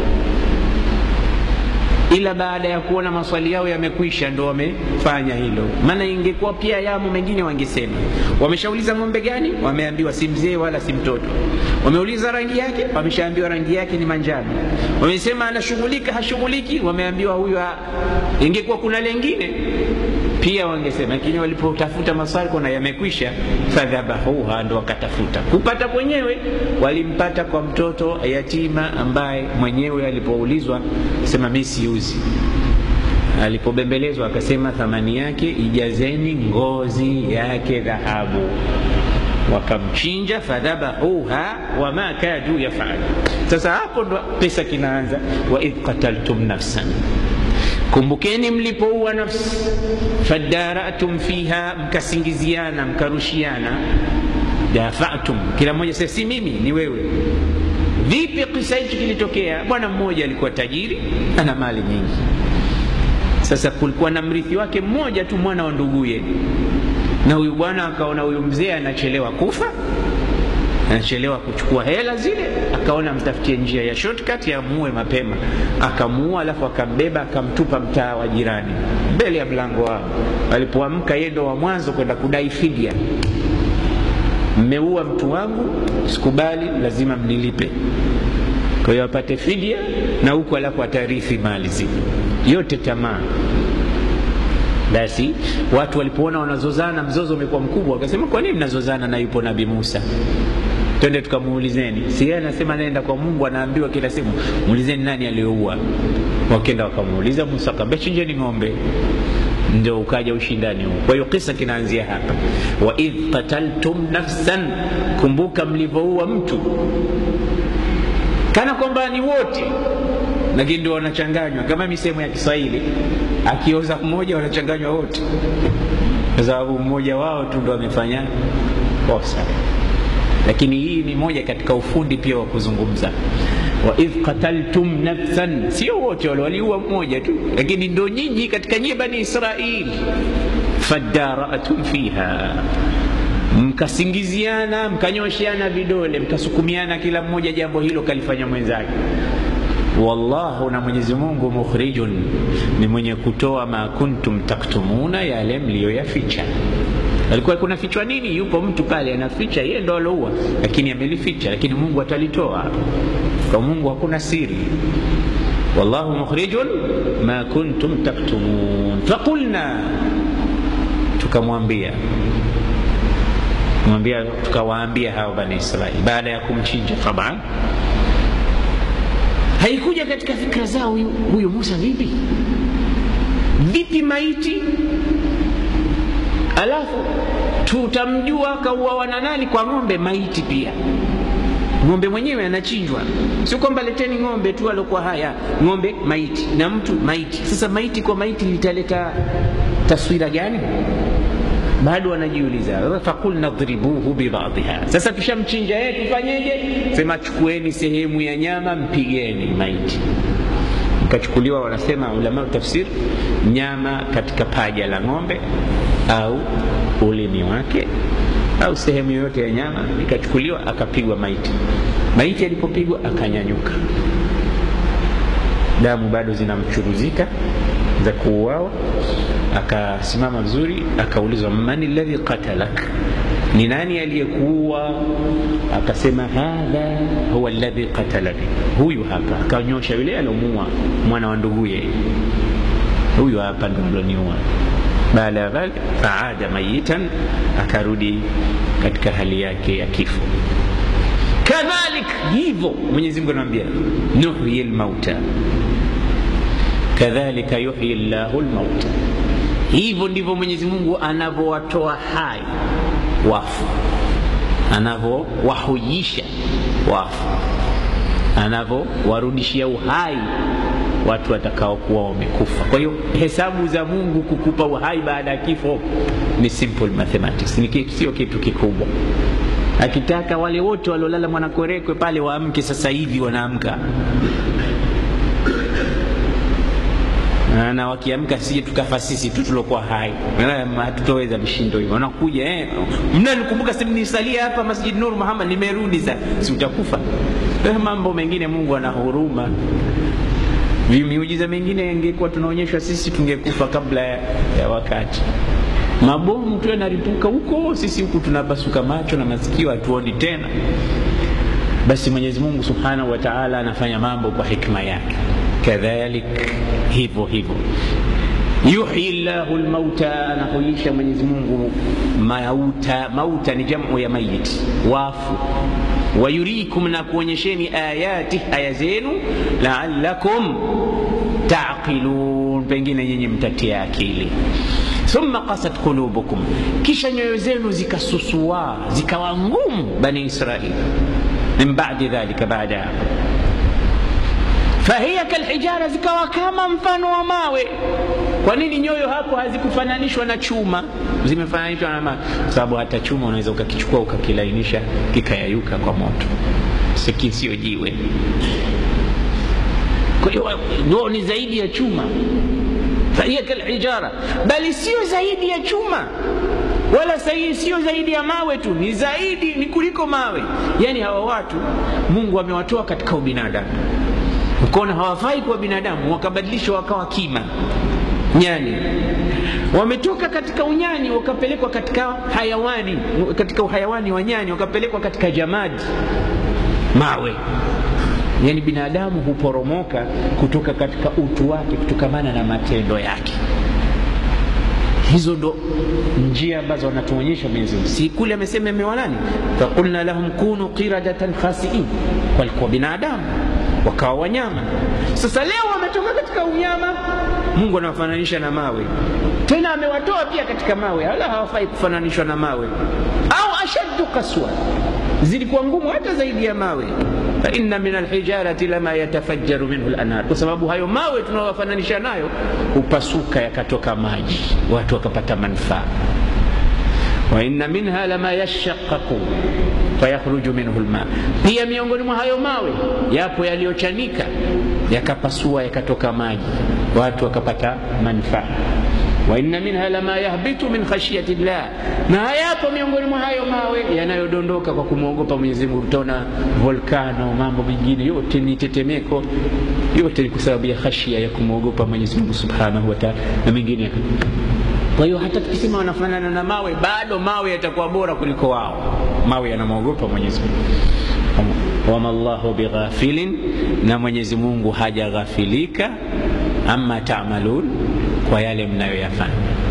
[SPEAKER 1] ila baada ya kuona maswali yao yamekwisha ndo wamefanya hilo maana ingekuwa pia yamo mengine wangesema wameshauliza ng'ombe gani wameambiwa si mzee wala si mtoto wameuliza rangi yake wameshaambiwa rangi yake ni manjano wamesema anashughulika hashughuliki wameambiwa huyu ingekuwa kuna lengine pia wangesema lakini walipotafuta maswali kuna yamekwisha fadhabahuha ndo wakatafuta kupata kwenyewe walimpata kwa mtoto yatima ambaye mwenyewe alipoulizwa sema mi siuzi alipobembelezwa akasema thamani yake ijazeni ngozi yake dhahabu wakamchinja fadhabahuha wama kadu yafalu sasa hapo ndo pesa kinaanza waidh qataltum nafsan kumbukeni mlipoua nafsi fadaratum fiha mkasingiziana mkarushiana dafatum kila mmoja sasa si mimi ni wewe vipi kisa hichi kilitokea bwana mmoja alikuwa tajiri ana mali nyingi sasa kulikuwa na mrithi wake mmoja tu mwana wa nduguye na huyu bwana akaona huyu mzee anachelewa kufa anachelewa kuchukua hela zile akaona mtafutie njia ya shortcut ya muue mapema akamuua alafu akambeba akamtupa mtaa wa jirani mbele ya mlango wao alipoamka yeye ndo wa mwanzo kwenda kudai fidia mmeua mtu wangu sikubali lazima mnilipe kwa hiyo apate fidia na huku alafu atarithi mali zile yote tamaa basi watu walipoona wanazozana mzozo umekuwa mkubwa wakasema kwa nini mnazozana na yupo nabii musa twende tukamuulizeni si yeye anasema naenda kwa mungu anaambiwa kila siku muulizeni nani aliyoua wakenda wakamuuliza musa akaambia chinjeni ng'ombe ndio ukaja ushindani huu kwa hiyo kisa kinaanzia hapa waidh qataltum nafsan kumbuka mlivyoua mtu kana kwamba ni wote lakini ndio wanachanganywa kama misemo ya kiswahili akioza mmoja wanachanganywa wote kwa sababu mmoja wao tu ndo amefanya kosa lakini hii ni moja katika ufundi pia wa kuzungumza waidh qataltum nafsan sio wote wale waliua mmoja tu lakini ndo nyinyi katika nyie bani israil fadaratum fiha mkasingiziana mkanyosheana vidole mkasukumiana kila mmoja jambo hilo kalifanya mwenzake wallahu na mwenyezi mungu mukhrijun ni mwenye kutoa ma kuntum taktumuna yale mliyoyaficha alikuwa kuna fichwa nini yupo mtu pale anaficha yeye ndo aloua lakini amelificha lakini mungu atalitoa kwa mungu hakuna siri wallahu mukhrijun ma kuntum taktumun faqulna tukamwambia mwambia tukawaambia hao bani israeli baada ya kumchinja taban haikuja katika fikra zao huyu, huyu musa vipi vipi maiti alafu tutamjua kauawa na nani kwa ng'ombe maiti pia ng'ombe mwenyewe anachinjwa sio kwamba leteni ng'ombe tu alokuwa haya ng'ombe maiti na mtu maiti sasa maiti kwa maiti litaleta taswira gani bado wanajiuliza fakulna dhribuhu bibadhiha sasa tushamchinja yeye tufanyeje sema chukueni sehemu ya nyama mpigeni maiti ikachukuliwa wanasema ulama tafsir nyama katika paja la ng'ombe au ulimi wake au sehemu yoyote ya nyama ikachukuliwa akapigwa maiti maiti alipopigwa akanyanyuka damu bado zinamchuruzika za kuuawa akasimama vizuri akaulizwa mani ladhi qatalak ni nani aliyekuwa akasema hadha huwa alladhi qatalani huyu hapa akanyosha yule alomua mwana wa nduguye huyu hapa ndo aloniua baada ya dhalik faada mayitan akarudi katika hali yake ya kifo kadhalik hivyo mwenyezi mungu anamwambia nuhyi lmauta kadhalika yuhyi llahu lmauta hivyo ndivyo mwenyezi mungu anavyowatoa hai wafu anavyowahujisha wafu anavyowarudishia uhai watu watakaokuwa wamekufa kwa hiyo hesabu za mungu kukupa uhai baada ya kifo ni simple mathematics ni sio kitu kikubwa akitaka wale wote waliolala mwanakwerekwe pale waamke sasa hivi wanaamka na wakiamka sije tukafa sisi tu tulokuwa hai hatutoweza vishindo hivyo wanakuja eh, mnanikumbuka nisalia hapa masjid nur muhammad nimerudi sasa si utakufa eh, mambo mengine mungu ana huruma miujiza mengine ingekuwa tunaonyeshwa sisi tungekufa kabla ya, ya wakati mabomu tu yanaripuka huko sisi huku tunapasuka macho na masikio hatuoni tena basi mwenyezi mungu subhanahu wa taala anafanya mambo kwa hikma yake kadhalik hivyo hivyo yuhyi llahu lmauta anahuisha mwenyezi mungu mauta mauta ni jamu ya mayit wafu wayurikum na kuonyesheni ayati aya zenu laalakum taqilun pengine nyinyi mtatia akili thumma qasat qulubukum kisha nyoyo zenu zikasusua zikawa ngumu bani israil min badi dhalika baada ya fahiya kalhijara zikawa kama mfano wa mawe kwa nini nyoyo hapo hazikufananishwa na chuma zimefananishwa na mawe sababu hata chuma unaweza ukakichukua ukakilainisha kikayayuka kwa moto siki sio jiwe kwa hiyo ndio ni zaidi ya chuma fahiya kalhijara bali sio zaidi ya chuma wala sahihi sio zaidi ya mawe tu ni zaidi ni kuliko mawe yaani hawa watu mungu amewatoa katika ubinadamu ukaona hawafai kuwa binadamu wakabadilishwa wakawa kima nyani wametoka katika unyani wakapelekwa katika hayawani katika uhayawani wa nyani wakapelekwa katika jamadi mawe yaani binadamu huporomoka kutoka katika utu wake kutokamana na matendo yake hizo ndo njia ambazo wanatuonyesha Mwenyezi Mungu. Si kule amesema imewa nani? Faqulna lahum kunu qiradatan khasiin, walikuwa binadamu wakawa wanyama. Sasa leo wametoka katika unyama, Mungu anawafananisha na mawe, tena amewatoa pia katika mawe, wala hawafai kufananishwa na mawe, au ashaddu kaswa, zilikuwa ngumu hata zaidi ya mawe fa inna min alhijarati lama yatafajjaru minhu lanar, kwa sababu hayo mawe tunayowafananisha nayo hupasuka yakatoka maji, watu wakapata manufaa. wa inna minha lama yashaqaqu fayakhruju minhu lma, pia miongoni mwa hayo mawe yapo yaliyochanika yakapasua yakatoka maji, watu wakapata manufaa wa inna minha lama yahbitu min khashyati llah, na hayapo miongoni mwa hayo mawe yanayodondoka kwa kumwogopa Mwenyezi Mungu. Utaona volkano, mambo mengine yote ni tetemeko, yote ni kwa sababu ya khashia ya kumwogopa Mwenyezi Mungu subhanahu wa ta'ala na mengine. Kwa hiyo hata tukisema wanafanana na mawe, bado mawe yatakuwa bora kuliko wao. Mawe yanamwogopa Mwenyezi Mungu. Wama llahu bighafilin, na Mwenyezi Mungu hajaghafilika amma taamalun kwa yale mnayoyafanya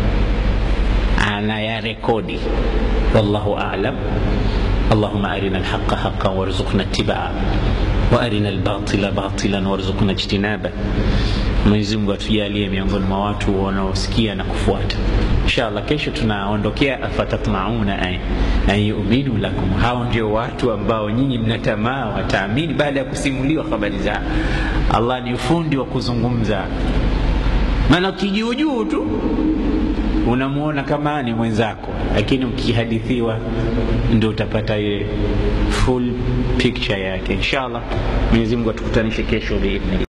[SPEAKER 1] anayarekodi wallahu alam اللهم أرنا الحق حقا وارزقنا اتباعه وأرنا الباطل باطلا وارزقنا اجتنابه Mwenyezi Mungu atujalie miongoni mwa watu wanaosikia na kufuata. Inshallah, kesho tunaondokea afatatmauna an yuminu lakum. Hao ndio watu ambao nyinyi mnatamaa wataamini baada ya kusimuliwa habari zao. Allah ni ufundi wa kuzungumza, maana ukijuujuu tu unamwona kama ni mwenzako, lakini ukihadithiwa ndio utapata ile full picture yake. Inshallah, Mwenyezi Mungu atukutanishe kesho biidhni